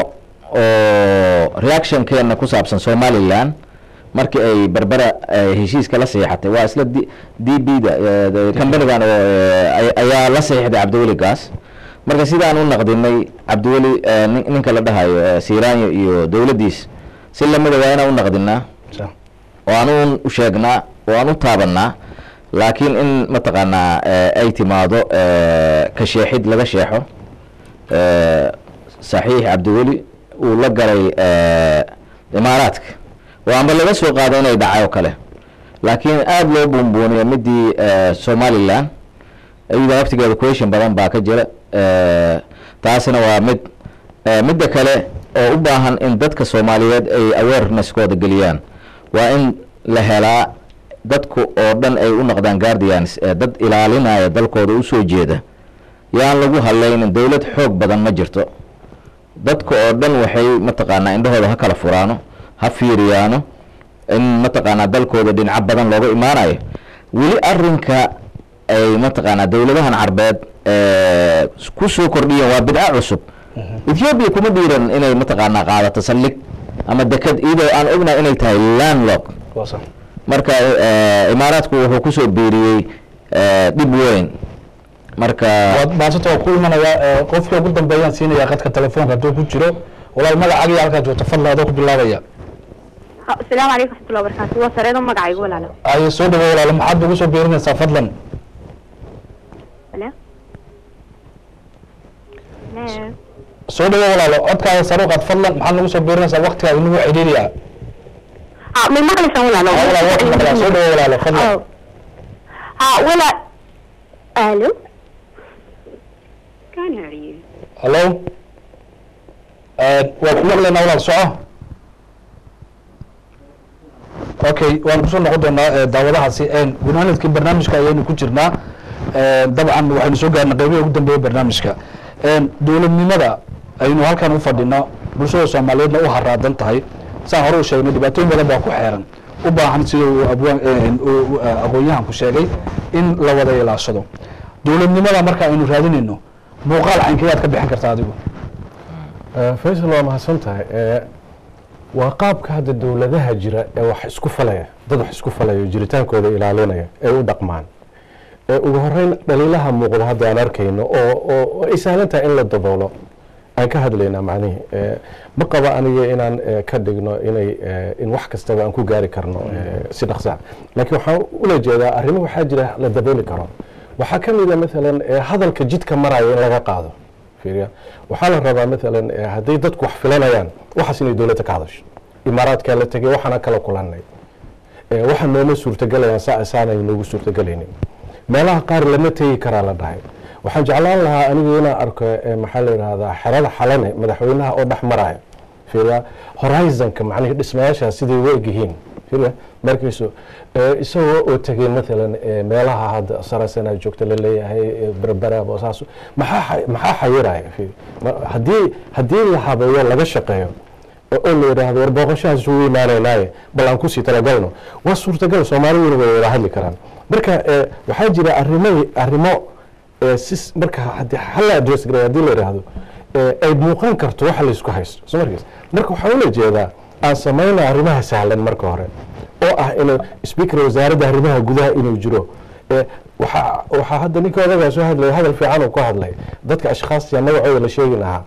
oo reactionkeena ku saabsan somaliland markii ay berbera eh, heshiiska la saxiixatay waa isla d d b da eh, companigan oo eh, ay- ayaa la saxiixday cabdiweli gaas marka sidaan u naqdinay cabdiweli eh, nin- ninka la dhahayo eh, siranyo iyo dowladdiis si lamida waa inaan u naqdinaa sax oo aan u sheegnaa oo aan u taabanaa laakiin in mataqaanaa eh, ay timaado eh, ka sheexid laga sheexo eh, saxiix cabdiweli uu la galay eh, imaaraadka oo amba laga soo qaado inay dhacay oo kale laakiin aada loo buunbuuniyo midii eh, somaliland iyada waftigeeda question badan baa ka jira eh, taasina waa mid eh, midda kale oo u baahan in dadka soomaaliyeed ay awareness-kooda geliyaan waa in la helaa dadku oo dhan ay u noqdaan guardians ee dad ilaalinaya dalkooda usoo jeeda yaan lagu hadlaynin dowlad xoog badan ma jirto dadka oo dhan waxay mataqaanaa indhahooda ha kala furaano ha fiiriyaano in mataqaanaa dalkooda dhinco badan looga imaanayo weli arinka ay mataqaanaa dowladahan carbeed eh, ku soo kordhiyeen waa bidca cusub ethiopia kuma dhiiran inay mataqaanaa qaadato saldhig ama deked iyadoo aan ognahay inay tahay landlock waa sax marka eh, imaaraadku wuxuu kusoo biiriyey eh, dhib weyn marka waad baasata waa ku imanaya eh, qofka ugu dambeeyaan siinaya qadka telefoonka hadduu ku jiro walaal magacaaga iyo halkaa joogta fadla adoo ku bilaabaya asalaamu calaykum raxmatullahi wabarakaatu waa sareedo magacaygu walaalo aye soo dhawo walaalo maxaad ugu soo biirinaysaa fadlan Hello? Hello? soo dhawo walaalo codkaada saruuqaad fadlan maxaad nagu soo biirinaysaa waktigaada nagu cidhiiriya ha may maqlaysaan walaalo Ah, walaal waa ku maqlaa soo dhawo walaalo fadlan Oh. ha wala alo Can't hear you. hallo waa ku maqlaynaa walaal soco okay waan kusoo noqon doonaa eh, daawadahaasi gunaanadkii barnaamijka ayaynu ku jirnaa Eh, dabcan waxaynu soo gaarnay qeybihi ugu dambeeya barnaamijka dowladnimada aynu halkan u fadhino bulshada soomaaliyeedna u haraadan tahay saan hore u sheegnay dhibaatooyin badan baa ku xeeran u baahan sida uu abwaan eh, uu- uu, eh, aqoon-yahanku sheegay in la wada ilaashado dowladnimada marka aynu raadinayno muuqaal caynkeeyaad ka bixin kartaa adigu faysal waa mahadsan tahay Eh, waa qaabka hadda dowladaha jira ee wax isku falaya dad wax isku falaya jiritaankooda ilaalinaya ee u dhaqmaan ee ugu horeyn dhaliilaha muuqda hadda aan arkayno oo oo oo ay sahlan tahay in la daboolo aan ka hadlaynaa macnihii Eh, ma qaba aniga inaan eh, ka dhigno inay eh, in wax kastaba aan ku gaari karno eh, si dhaqsa laakiin waxaan ula jeedaa arrimo waxaa jira la dabooli karo waxaa ka mid a maalan eh, hadalka jidka maraya in laga qaado fiiriya waxaa la rabaa maalan eh, hadday dadku wax filanayaan waxaas inay dowladda ka hadasho imaaraadkaa la tegay waxaana kala kulannay Eh, waxa nooma suurtagelayaan saa saanay noogu suurtagelaynin meelaha qaar lama tegi karaa la dhahay waxaan jeclaan lahaa anigu inaan arko eh, maxaa la yidhahdaa xerada xalane madaxweynaha oo dhex maraya fiiriya horizonka macnihi dhismayaasha siday u egyihiin fiiriya markiisu eh, isagoo oo tegay maalan eh, meelaha hadda sarasana joogta la leeyahay eh, berbera boosaaso maxaa xa- maxaa xayiraya fiiri Ma- haddii haddii la habeeyo laga shaqeeyo oo la yidhaahdo war booqashahaas isugu imaanaynaaye bal aan kusii talagalno waa suurtagal soomaaliduna way wada hadli karaan marka eh, waxaa jira arrimo arrimo eh, si marka haddii hal la address garay haddii la yidhaahdo eh, ay muuqan karto waxa la isku haysto soo markaas marka waxaa ula jeedaa aan samayna arrimaha sahlan marka hore oo ah inuu speaker wasaaradda arrimaha gudaha inuu jiro Eh, waxaa waxaa hadda ninka odagaa soo hadlaya hadal fiican uu ku hadlay dadka ashkhaasta magacooda la sheegi lahaa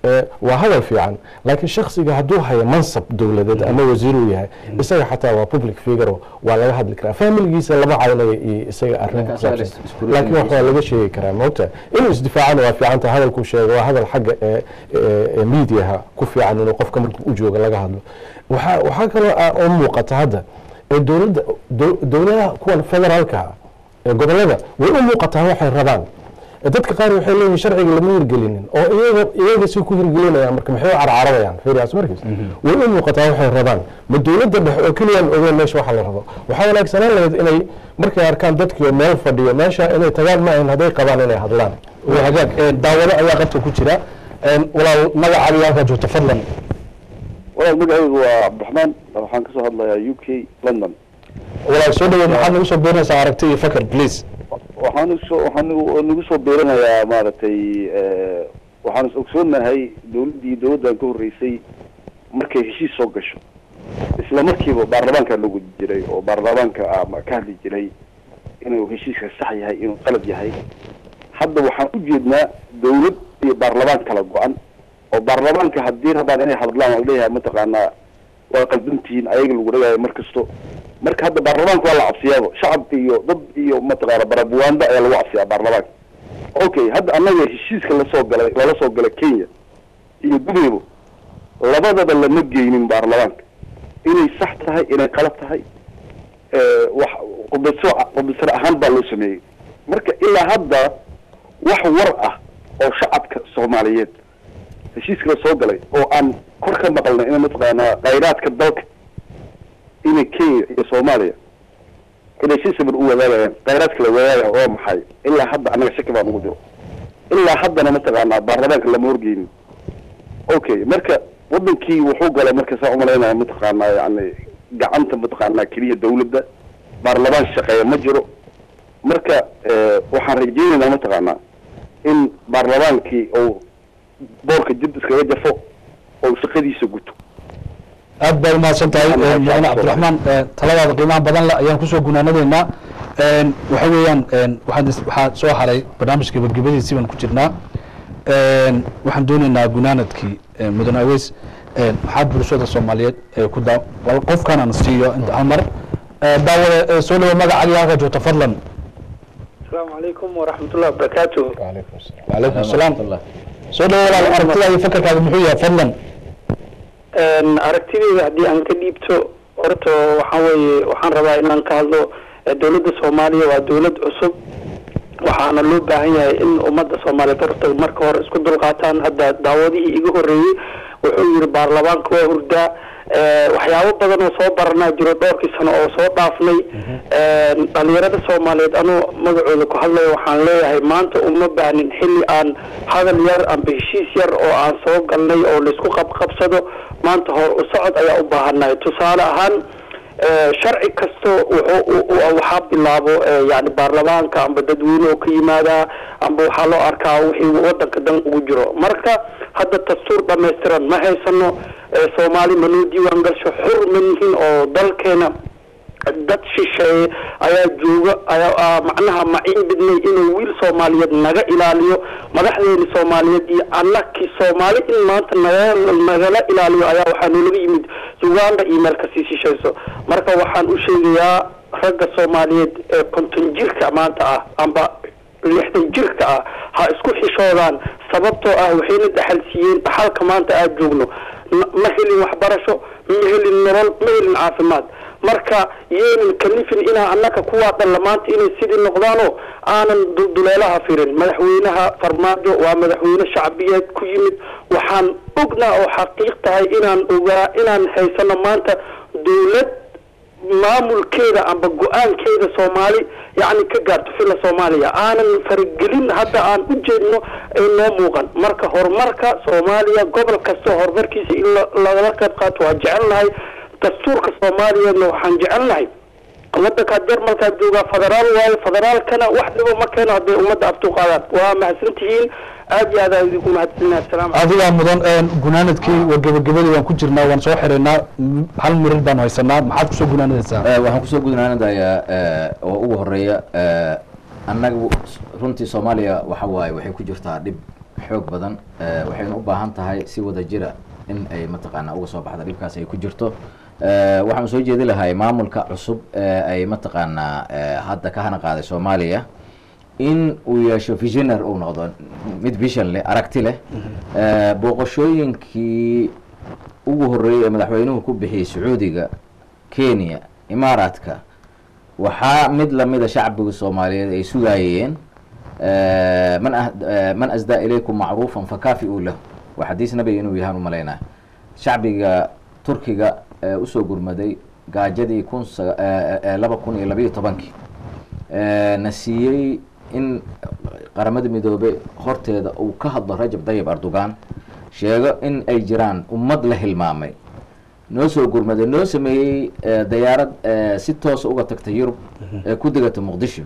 Eh, waa hadal fiican laakiin shaksiga hadduu hayo mansab dowladeed ama wasiiruu yahay isaga xataa waa public figure waa laga hadli karaa familigiisa lama caynayo iyo isaga arrin Laakiin ku asaga saabsan is- isku laakiin wax waa ridinaysa. laga sheegi karaa maogta inuu isdifaacana waa fiican tahay hadalkuu sheego waa hadal xagga ee- ee ee mediaha ku fiican inuu qofka markuu u jooga laga hadlo waxaa waxaa kaloo ah oo muuqata hadda ee dowladda dow- dowladaha kuwan federaalka ah ee gobolada way u muuqataa waxay rabaan dadka qaar waxay leeyihin sharciga lama hirgelinin oo iyaga iyaga si ku hirgelinayaan marka maxay u carcararayaan fiiriyaas markiis way u muuqataa waxay rabaan ma dowladda dhexe oo keliyaan ogeyn meesha waxa la rabo waxaa wanaagsanaan lahayd inay markay arkaan dadkii meel fadhiyo meesha inay tagaan ma ahin hadday qabaan inay hadlaan waa hagaag Een, daawado ayaa qabta ku jira Een, walaal magacaaga iyo halkaa joogta fadlan walaal magacaygu waa cabdiraxmaan waxaan kasoo hadlayaa u k london walaal soo dhaweed maxaad nagu soo beenaysaa aragti iyo fakar please waxaan usoo waxaan nagu nagu soo beeranayaa maaragtay eh, waxaan is ogsoonahay dowladdii dowladdan ka horreysay markay heshiis soo gasho isla markiiba baarlamaanka lagu jiray oo baarlamaanka ah ma ka hadli jiray inuu heshiiska sax yahay inuu qalad yahay hadda waxaan u jeednaa dowlad iyo baarlamaan kala go-an oo baarlamaanka haddii rabaan inay hadlaan oo leeyahay mataqaanaa waa qaldantihiin ayaga lagu dhagaayo mar kasto marka hadda baarlamaanka waa la cabsiyaaba shacab iyo dad iyo mataqaana barabuwaanda ayaa lagu cabsiyaa baarlamaanka okay hadda annaga heshiiska lasoo galay lala soo galay kenya iyo dubaybo labadaba lama geynin baarlamaanka inay sax tahay inay qalad tahay eh, wax qudbiso qudbisar ahaan baa loo sameeyey marka ilaa hadda wax war ah oo shacabka soomaaliyeed heshiiska la soo galay oo aan kor ka maqalnay ina mataqaanaa khayraadka dalka inay kenya iyo soomaaliya inay si sabir u wadaagayaan khayraadka la wadaagaya waa maxay ilaa hadda annaga shaki baan ugu jiro ilaa haddana mataqaanaa baarlamaanka lama horgeynin okay marka wadankii wuxuu galay marka saa umalaynaya mataqaanaa yani gacanta mataqaanaa keliya dawladda baarlamaan shaqeeya ma jiro marka eh, waxaan rajeynaynaa mataqaanaa in baarlamaankii uu boorka dib iskaga jafo oo shaqadiisa guto aad baad umahadsan tahay Waxaan Een, mudane mahadsan cabdiraxmaan ee, taladaada qiimaha badan le ayaan kusoo gunaanadeynaa Een, waxa weeyaan een, waxaan is- waxaa soo haray barnaamijka gebagabadiisii baan ku jirnaa Een, waxaan doonaynaa gunaanadkii ee, mudane aweys een, maxaa bulshada soomaaliyeed ee ku daa wal qofkan aan siiyo inta hal mar Ee, daawada ee, soo dhawo magacaaga halka joogta fadlan asalaamu calaykum waraxmatullahi wabarakaatu calaykum asalaam wacalaykum asalaam Waraxmatullah. soo dhawo walaal aragtidaa iyo fakarkaaga muxuu yahay fadlan aragtideyda haddii aan ka dhiibto horta waxaa weeye waxaan rabaa inaan ka hadlo eh, dowladda soomaaliya waa dowlad cusub waxaana loo baahan yahay in ummadda soomaaliyeed horta marka hore isku dulqaataan hadda daawadihii iga horreeyey wuxuu yidhi baarlamaanka waa hurdaa Eh, waxyaabo badan oo soo baranaa jiro dhowrkii sano oo soo dhaafnay Eh, dhalinyarada soomaaliyeed anuu magacooda ku hadlayo waxaan leeyahay maanta uma baahnin xilli aan hadal yar amba heshiis yar oo aan soo galnay oo laisku qabqabsado maanta hor u socod ayaa u baahannahay tusaale ahaan eh, sharci kasto wuxuu u- u- waxaa bilaabo eh, yani baarlamaanka amba dadweyne oo ka yimaadaa amba waxaa loo arkaa wixii wadanka dan ugu jiro marka hadda dastuur dhammaystiran ma haysano eh, soomaali manoo diiwaan galsho xur ma nihin oo dalkeena dad shisheeye ayaa jooga ayaa aa macnaha maciin bidnay inuu wiil soomaaliyeed naga ilaaliyo madaxdeeni soomaaliyeed iyo annakii soomaali in maanta naga nagala ilaaliyo ayaa waxaa noolaga yimid uganda iyo meel kasii shishayso marka waxaan u sheegayaa ragga soomaaliyeed ee konton jirka maanta ah amba lixdan jirka ah ha isku xishoodaan sababtoo ah waxayna dhaxal siiyeen dhaxalka maanta aad joogno N- ma helin waxbarasho ma helin nolol ma helin caafimaad marka yeenan kalifin inaa annaka kuwaa dhalla maanta inay sidii noqdaanoo aanan dulduleelaha firin madaxweynaha farmaajo waa madaxweyne shacbiyeed ku yimid waxaan ognaa oo xaqiiq tahay inaan ogaa inaan haysano maanta dowlad maamulkeeda amba go-aankeeda soomaali yacni ka gaarto fila soomaaliya aanan faragelin hadda aan u jeedno ay noo muuqan marka horumarka soomaaliya gobol kasta horumarkiisa in la- lagala qayb qaato waa jecelnahay dastuurka soomaaliyeedna waxaan jecelnahay wadankaa jarmalkaa joogaa federaal waayo federaalkana wax dhibo ma keeno hadday ummadda aftu qaadaan waa mahadsantihiin aad iyo aad aan idinku mahadsaninahay asalaamu adigaa mudan een, gunaanadkii waa gebagabadii waan ku jirnaa waan soo xiraynaa M- hal mirir baan haysanaa maxaad kusoo gunaanadaysaa Eh, waxaan kusoo gudnaanadayaa oo ugu horeeya eh, annaga runtii soomaaliya waxa waaye waxay ku jirtaa dhib xoog badan eh, waxayna u baahan tahay si wada jira in ay mataqaanaa uga soo baxda dhibkaas ay ku jirto Eh, waxaan soo jeedi lahay maamulka cusub ee ay mataqaanaa eh, hadda ka hana qaaday soomaaliya in uu yeesho visionar uu noqdo mid vision leh aragti leh Eh, booqashooyinkii ugu horreeyey ee madaxweynuhu ku bixiyey sacuudiga kenya imaaraadka waxaa mid lamida shacbiga soomaaliyeed ay sugaayeen eh, man ah- eh, man asdaa ilaykum macruufan fakaafi-uu lahu waa xadiis nabiga inuu yahaan u malaynaa shacbiga turkiga ee usoo gurmaday gaajadii kun sa- eh, eh, laba kun iyo labayo tobankii Eh, na siiyey in qaramada midoobe horteeda uu ka hadlo rajab dayib erdogan sheego in ay jiraan ummad la hilmaamay noo soo gurmaday noo sameeyey eh, dayaarad eh, si toosa uga tagta yurub ee ku degata muqdisho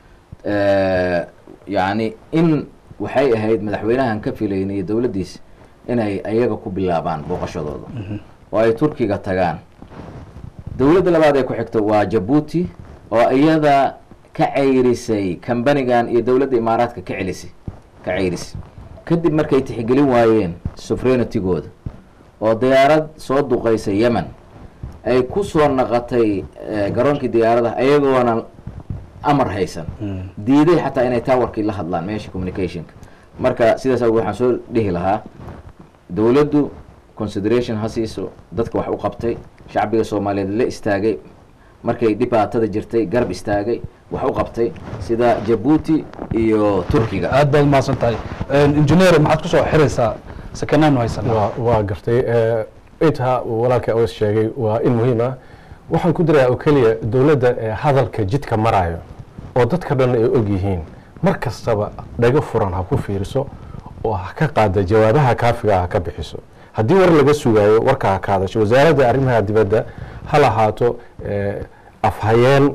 Eh, yacni in waxay ahayd madaxweynahan ka filaynay iyo dowladdiisa inay ayaga ku bilaabaan booqashadooda oo ay turkiga tagaan dowladda labaad ee ku xigta waa jabuuti oo iyada ka ceyrisay kambanigan iyo dowladda imaaraadka ka celisay ka ceyrisay kadib markay tixgelin waayeen sufrenitygooda oo diyaarad soo duqaysay yemen ay ku soo naqatay eh, garoonkii diyaaradaha ayagoona amar haysan diiday xataa inay towerkii la hadlaan meesha communicationka marka sidaas awgeed waxaan soo dhihi lahaa dowladdu consideration ha siiso dadka wax u qabtay shacbiga soomaaliyeed la istaagay markay dhibaatada jirtay garab istaagay wax u qabtay sida jabuuti iyo turkiga aad baad umahadsan tahay engineer maxaad kusoo xiraysaa sakanaanu haysanaa waa waa gartay eh, intaa uu walaalka aws sheegay waa in muhiim ah waxaan ku dirayaa oo keliya dowladda ee hadalka jidka marayo oo dadka dhan ay og yihiin mar kastaba dhago furan ha ku fiiriso oo ha ka qaada jawaabaha kaafiga ha ka bixiso haddii war laga sugaayo warka ha ka hadasho wasaaradda arrimaha dibadda ha lahaato eh, afhayeen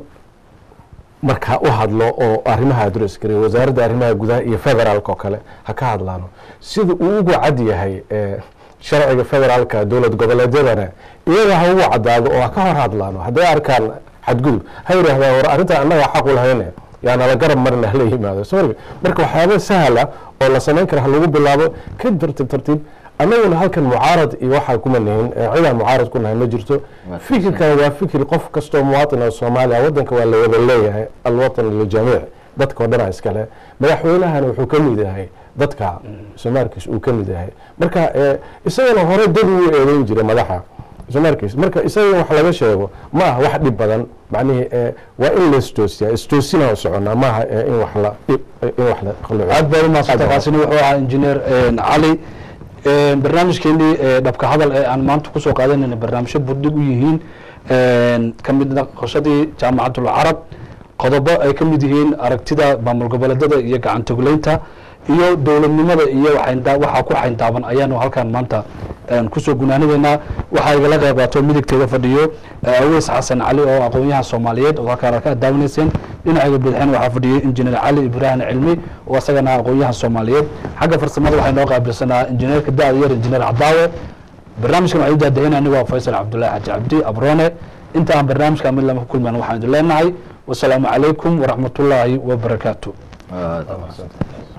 markaa u hadlo oo arrimaha adres gareeyo wasaaradda arrimaha gudaha iyo federaalka oo kale ha ka hadlaano sida uu ugu cad yahay eh, sharciga federaalka dowlad goboleedyadana iyaga ha ugu cadaado oo ha ka hor hadlaano hadday arkaan xadgudub ha yidhaahdaan war arrinta annaga xaq u lahayne yaa nala garab marina hala yimaado soo marka marka waxyaaba sahla oo la samayn kara ha lagu bilaabo ka tartiib tartiib annaguna halkan mucaarad iyo waxaa kuma nihin eh, cidaan mucaarad ku nahay ma jirto Waa fikirkan waa fikir qof kastoo muwaatin oo soomaaliya waddanka waa la wada leeyahay alwatan liljamiic dadka oo dhanaa iskale madaxweynahana wuxuu ka mid yahay dadka soomaalkiis uu ka mid yahay marka eh, isagana hore dad uu eedeyn jiray madaxa soomaalkiis marka isaga wax laga sheego ma aha wax dhib badan macnihii eh, waa in la istoosiyaa istoosina soconaa maaha eh, in wax la in wax la khuluco aad baad umahadsantay kaasina wuxuu ahaa engineer cali barnaamijkeenii ee dhabka hadal ee aan maanta kusoo qaadanayna barnaamijyo budhig u yihiin ka mid naqoshadii jaamacatul carab qodobo ay ka mid yihiin aragtida maamul goboleedyada iyo gacantogleynta iyo dowladnimada iyo waxaynda- waxaa ku xayndaaban ayaanu halkan maanta een, kusoo gunaanadeynaa waxaa igala qayb qaato midigteeda fadhiyo eh, aweys xasan cali oo aqoon-yahan soomaaliyeed oo halkaan ka daawanayseen dhinaciga bidixeen waxaa fadhiyay injineer cali ibraahim cilmi oo isagana aqoon-yahan soomaaliyeed xagga farsamada waxay noo qaabilsanaa injineerka da-da yar injineer cadaawe barnaamijkan waxaan u daadahinaa anigoo faysal cabdullaahi xaji cabdi abrone inta aan barnaamijka mid lama ku kulmaan waxaan idin leenahay wasalaamu calaykum waraxmatullaahi wabarakaatu Ah,